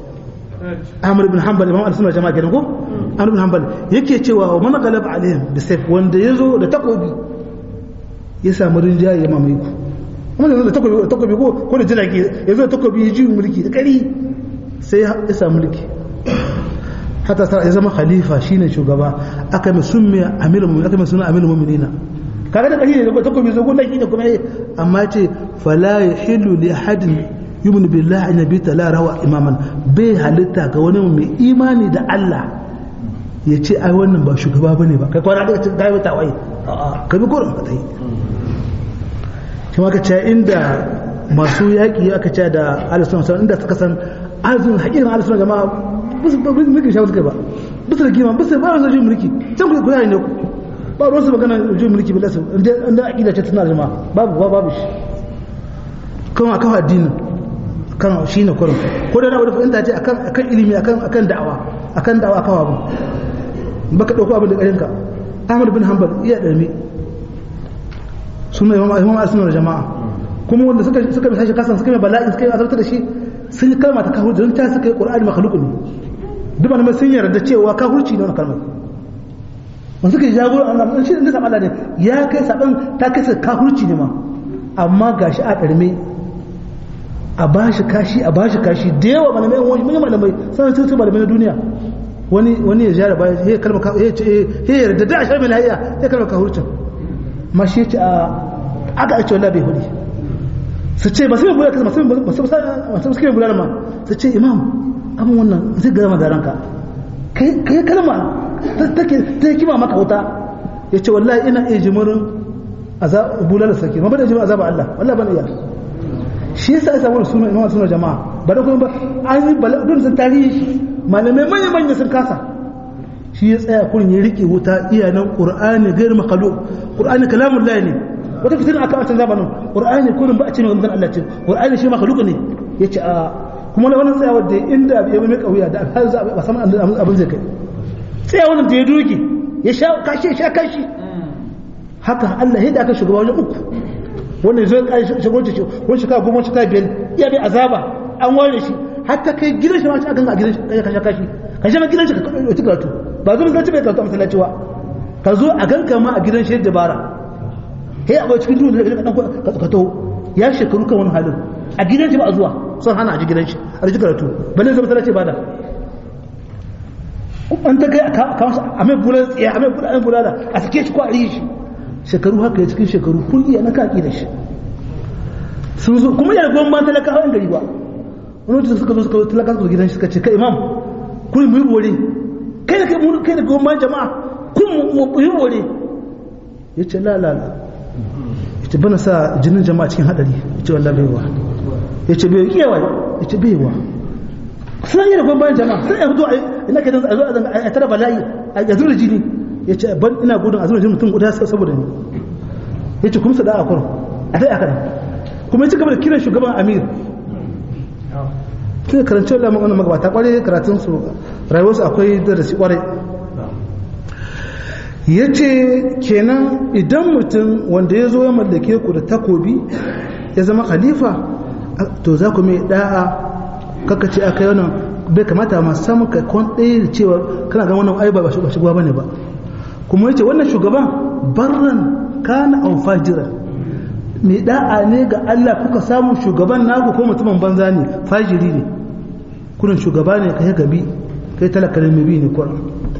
Ahmad ibn Hanbal imam al-sunna jama'a kenan ko Ahmad ibn Hanbal yake cewa wa man galaba alaihim bi sayf wanda yazo da takobi ya samu rinjaye ya mamaye ku amma da takobi da takobi ko ko da jirage yazo da takobi ya ji mulki da kari sai ya samu mulki hatta sai ya zama khalifa shine shugaba aka mai sunni amirul mu'minin aka mai sunna amirul mu'minina kaga da kari ne da takobi zo gun laki da kuma amma ce fala yahillu li ahadin yumin billah an yabi la rawa imaman bai halitta ga wani mai imani da Allah ya ce ai wannan ba shugaba bane ba kai kwana daga cikin gayo tawai a'a ka bi gurin ka tai shi ma ka ce inda masu yaƙi aka ce da alisun sun inda suka san alisun hakikin alisun jama'a bisu ba bisu mulki shawo suka ba bisu da kima bisu ba su jin mulki can ku kuna ne ba ruwan su magana jin mulki billahi inda inda aqida ce tana jama'a babu babu shi kuma akan addinin kan shi ne kurin ko da rawar fahimta ce akan ilimi akan da'awa akan da'awa kawo abu baka dauko abin da karinka Ahmad bin Hanbal iya darme suna imam imam asma jama'a kuma wanda suka suka bi sashi kasan suka mai bala'i suka yi azabta da shi sun yi kalma ta kafirci don ta suka yi qur'ani makhluqun duk malamai sun yarda cewa kafirci ne wannan kalmar wanda suka yi jagoro Allah mun shi da saban Allah ne ya kai saban ta kai kafirci ne ma amma gashi a darme a bashi kashi a bashi kashi da yawa malamai wani mun malamai sai sun su malamai na duniya wani wani ya jara baya ya kalma ka ya ce ya yarda da ashar milaiya ya kalma ka hurcin ma shi ce a aka ce wallahi bai hudi su ce ba sai bula kaza masu masu masu suke bula ma su ce imam abin wannan zai gara ma garanka kai kai kalma take ta kima maka wuta ya ce wallahi ina iya jimurin azab bulala sake ma ba da jimurin azab Allah wallahi ban iya shi yasa ya samu sunan imam sunan jama'a ba da kuma ba an yi bala'udun sun tarihi shi malamai manya manya sun kasa shi ya tsaya kurin ya rike wuta iyanan qur'ani gair makhluq qur'ani kalamun lahi ne wata fitina aka wancan zamanin qur'ani kurin ba a ce mai maganar Allah ce qur'ani shi makhluq ne yace a kuma na wannan tsayawar da inda ya mai kauya da har za a samu abin zai kai tsayawar da ya doge ya sha kashi sha kashi haka Allah ya da aka shugaba wajen uku wannan zai kai shagonci shi wani shekara goma shekara biyar iya bai azaba an ware shi hatta kai gidan shi ma ci a ganga a gidan shi kai ka shaka shi ka shi ma gidan shi ka ɗauki karatu ba zo masallaci bai karatu a masallaci ba ka zo a ganka ma a gidan shi dabara he a bai cikin duhu da ka dan ka taho ya shekaru kan wani halin a gidan shi ba a zuwa sun hana a ji gidan shi a ji karatu balle zama tana ce bada an ta kai a kawo a mai bulan tsiya a mai bulan bulala a sake shi ko a rishi shekaru haka ya cikin shekaru kulliya na kaki da shi sun zo kuma yana gwan ban talakawa yan gari ba wani wata suka zo suka zo talakawa suka gidan shi suka ce kai imam kun mu yi bore kai da kai da gwan ban jama'a kun mu yi bore ya ce la la la ya ce bana sa jinin jama'a cikin hadari ya ce wallah baiwa ya ce bai iya wa ya ce baiwa suna yi da gwan ban jama'a sai ya fito a ina ke a zo a tara bala'i a zuwa jini ya ce ban ina gudun a zuwa jini mutum guda saboda ni ya ce kuma sada a kwaro a dai aka kuma ya ci gaba da kiran shugaban amir sai karanci wala magana magabata kwarai karatun su rayuwarsu akwai darasi kwarai ya ce kenan idan mutum wanda ya zo ya mallake ku da takobi ya zama khalifa to za ku mai da'a kaka ce aka yi wannan bai kamata ma samun ka kwan ɗaya da cewa kana gan wannan ai ba shugaba bane ba kuma yace wannan shugaban barran kana an fajira mai da'a ne ga Allah kuka samu shugaban naku ko mutumin banza ne fajiri ne kurin shugaba ne kai gabi kai talaka ne mai bi ne kurin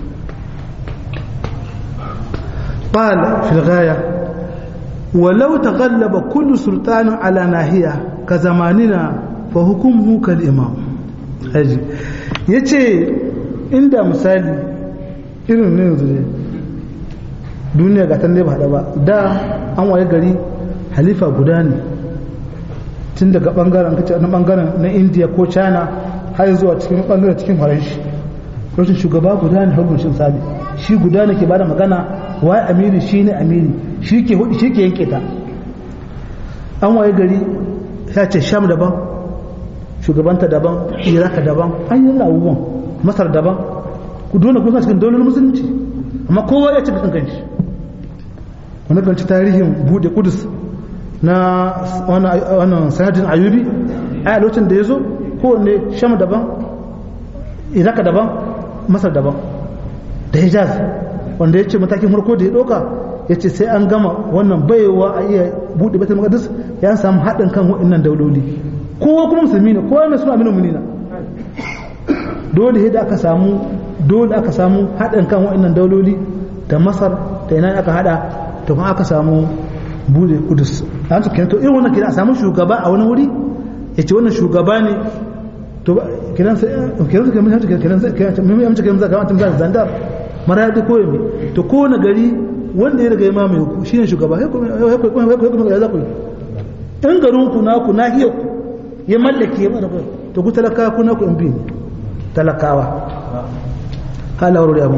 قال في الغاية ولو تغلب كل سلطان على ناحية كزماننا فحكمه كالإمام haji ya ce inda misali irin ne yanzu ne duniya ga ne ba haɗa ba da an waye gari halifa guda ne tun daga ɓangaren kace na ɓangaren na indiya ko china har zuwa cikin ɓangaren cikin faranshi rashin shugaba guda ne hukuncin sali shi guda ne ke bada magana waye amiri shi ne amiri shi ke hudu shi ke yanke ta an waye gari ya ce sham daban shugabanta daban iraka daban an yi abubuwan masar daban ku dole kusa cikin daular musulunci amma kowa ya ci kan kanshi wani kanci tarihin bude kudus na wannan sanadin ayubi a lokacin da ya zo kowanne sham daban iraka daban masar daban da hijaz wanda ya ce matakin farko da ya ɗauka ya ce sai an gama wannan baiwa a iya buɗe batul maqdis ya samu haɗin kan waɗannan dauloli kowa kuma musulmi ne kowa mai suna aminu munina dole da aka samu dole aka samu haɗin kan waɗannan dauloli da masar da ina aka haɗa to kuma aka samu bude kudus an su kenan to irin wannan kenan a samu shugaba a wani wuri ya ce wannan shugaba ne to kenan sai kenan sai kenan sai kenan sai kenan mai amince kenan zaka mutum zaka zandar maradi ko yami to ko na gari wanda ya riga ya mamaye ku shine shugaba sai kuma sai kuma ya zaku in garin ku naku nahiyar ku ya mallake ya mara to ku talakawa ku naku in bi ne talakawa halawar da abun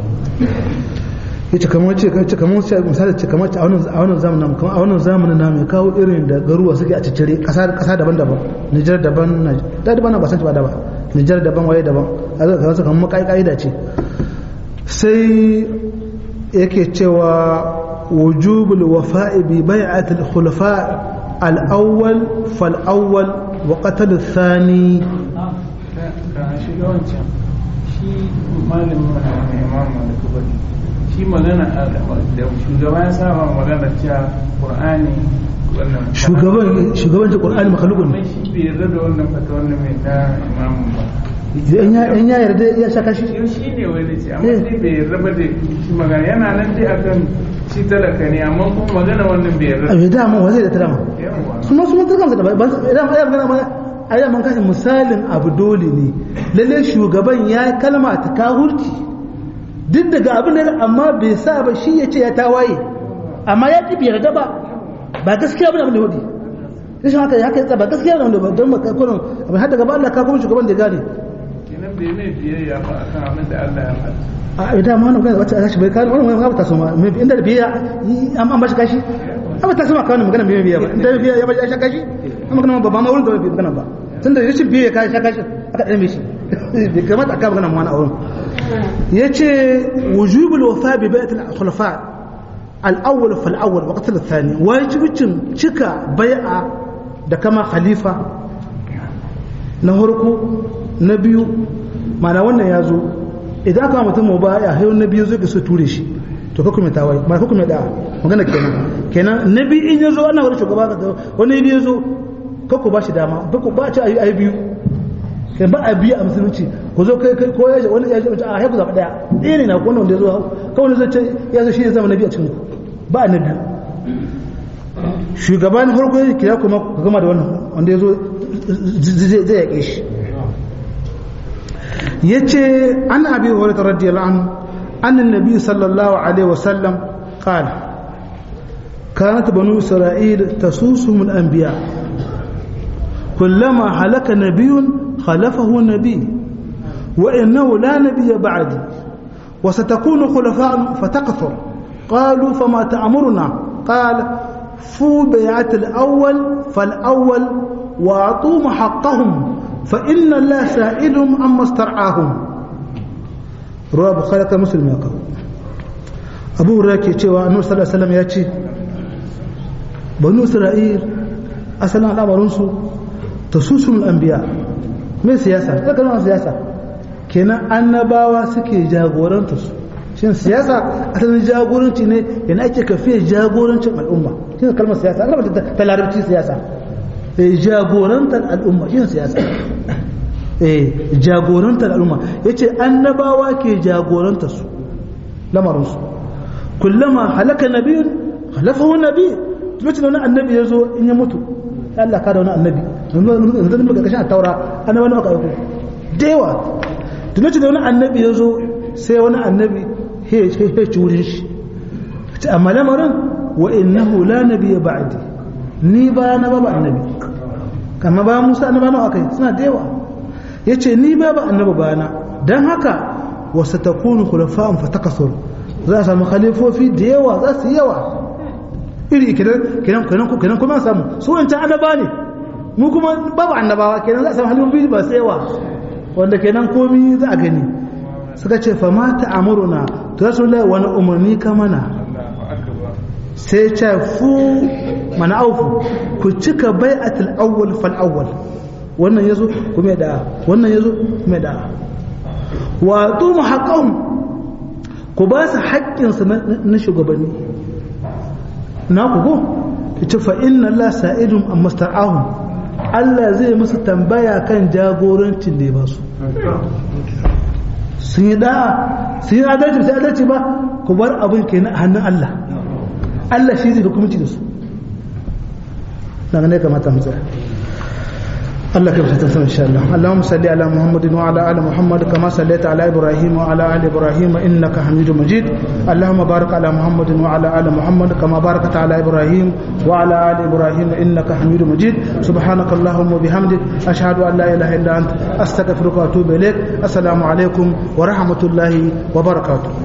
yace kamar ce kace kamar sai misali ce kamar a wannan a wannan zamanin kamar a wannan zamanin namu ya kawo irin da garuwa suke a ciccire kasa kasa daban-daban Nijar daban da daban ba san ba da ba Nijar daban waye daban a zaka kamar kamar kai kaida ce sai yake cewa wujubul wafa'i bi bai'atil khulafa al-awwal fal awwal wa qatl ath-thani shi malamin imamu da kubari shi magana da shugaba ya saba magana cewa qur'ani wannan shugaban shugaban ta qur'ani makhluqun mai shi bai yarda da wannan fata wannan mai ta imamu ba in ya in ya yarda ya saka shi yau shi ne wani ce amma sai bai yarda ba da shi magana yana nan dai akan shi talaka ne amma kuma magana wannan bai yarda a bai dama wa zai da tarama yawa su ma su mun tarkamsa da ba idan ya magana mana a yi man kashe misalin abu dole ne lalle shugaban ya kalma ta kahurci duk daga abin da amma bai sa ba shi ya ce ya tawaye amma ya ƙi yarda ba ba gaskiya bane abin da hudu rashin haka ya kai ba gaskiya bane ba don makakunan abin har daga ba Allah ka kuma shugaban da gane kenan bai mai biyayya ba akan abin da Allah ya faɗa a idan ma wannan wacce aka shi bai kawo wannan wani ta so ma mai inda da biya an an bashi kashi an ba ta so ma kawo magana bai biya ba inda biya ya bashi ya sha kashi an magana ba ba ma wurin da bai magana ba tunda rashin biya ya sha kashi aka dame shi bai kamata aka magana ma wani a wurin yace wujubul wafa bi bai'atil khulafa al-awwal fal awwal wa qatl ath-thani wajibicin cika bai'a da kama khalifa na farko na biyu mana wannan ya zo idan aka mutum mu baya hayo na biyu zai so ture shi to ka kuma tawai ma ka kuma da magana kenan kenan nabi in ya zo ana wani shugaba ka wani ya zo kakku ba shi dama ba ku ba ci a yi biyu kai ba a biyu a musulunci ku zo kai ko ya wani ya ce a haiku zaɓa ɗaya ɗaya ne na wani wanda ya zo kawai zai ce ya zo shi ne zama nabi a cikin ku ba a na biyu shugaban farko ya kira kuma ku gama da wannan wanda ya zo zai yaƙe shi ya ce an abi wani radiyallahu anhu an nabi sallallahu alaihi wasallam qala كانت بنو إسرائيل تسوسهم الأنبياء كلما هلك نبي خلفه نبي وإنه لا نبي بعدي وستكون خلفاء فتكثر قالوا فما تأمرنا قال فو بيعة الأول فالأول وأعطوهم حقهم فإن الله سائلهم عما استرعاهم رواه بخاري مسلم يقول أبو راكي cewa annabi sallallahu alaihi wasallam ya ce banu isra'il asalin al'amarinsu ta susun anbiya mai siyasa zaka nuna siyasa kenan annabawa suke jagoranta su shin siyasa asalin jagoranci ne yana ake kafiya jagorancin al'umma shi ne kalmar siyasa kalmar ta larabci siyasa eh jagorantar al'umma shi ne siyasa eh jagorantar al'umma yace annabawa ke jagoranta su lamarinsu kullama halaka nabiyun halafahu nabiy lokacin da wani annabi ya zo in ya mutu Allah ka da wani annabi yanzu da muka kashin a taura annabi wani aka aiko da yawa da lokacin da wani annabi ya zo sai wani annabi ya ci wurin shi ce amma lamarin wa innahu la nabiyya ba'di ni ba na ba annabi kama ba Musa annaba nawa akai suna da yawa yace ni ba ba annabi ba na dan haka wa satakunu khulafa'un fatakasur za a samu khalifofi da yawa za su yawa iri kenan kenan kenan kenan kuma samu su wancan annaba ne mu kuma babu annabawa kenan za a samu halin biyu ba sai yawa wanda kenan komi za a gani suka ce fa ma ta'amuruna to rasulullahi wani umarni ka mana sai ce fu mana aufu ku cika bai'atul awwal fal awwal wannan yazo kuma da wannan yazo kuma da wa tu haqqahum ku ba su haƙƙinsu na shugabanni na ku ko ita fa inna Allah sa'idun amma star'ahum Allah zai musu tambaya kan jagorancin da ya ba su sun yi da'a sun yi adalci sai adalci ba ku bar abin kenan a hannun Allah Allah shi zai hukumci da su daga ne kamata mu tsaya الله كيف تنسى إن شاء الله اللهم صل على محمد وعلى آل محمد كما صليت على إبراهيم وعلى آل إبراهيم إنك حميد مجيد اللهم بارك على محمد وعلى آل محمد كما باركت على إبراهيم وعلى آل إبراهيم إنك حميد مجيد سبحانك اللهم وبحمدك أشهد أن لا إله إلا أنت أستغفرك وأتوب إليك السلام عليكم ورحمة الله وبركاته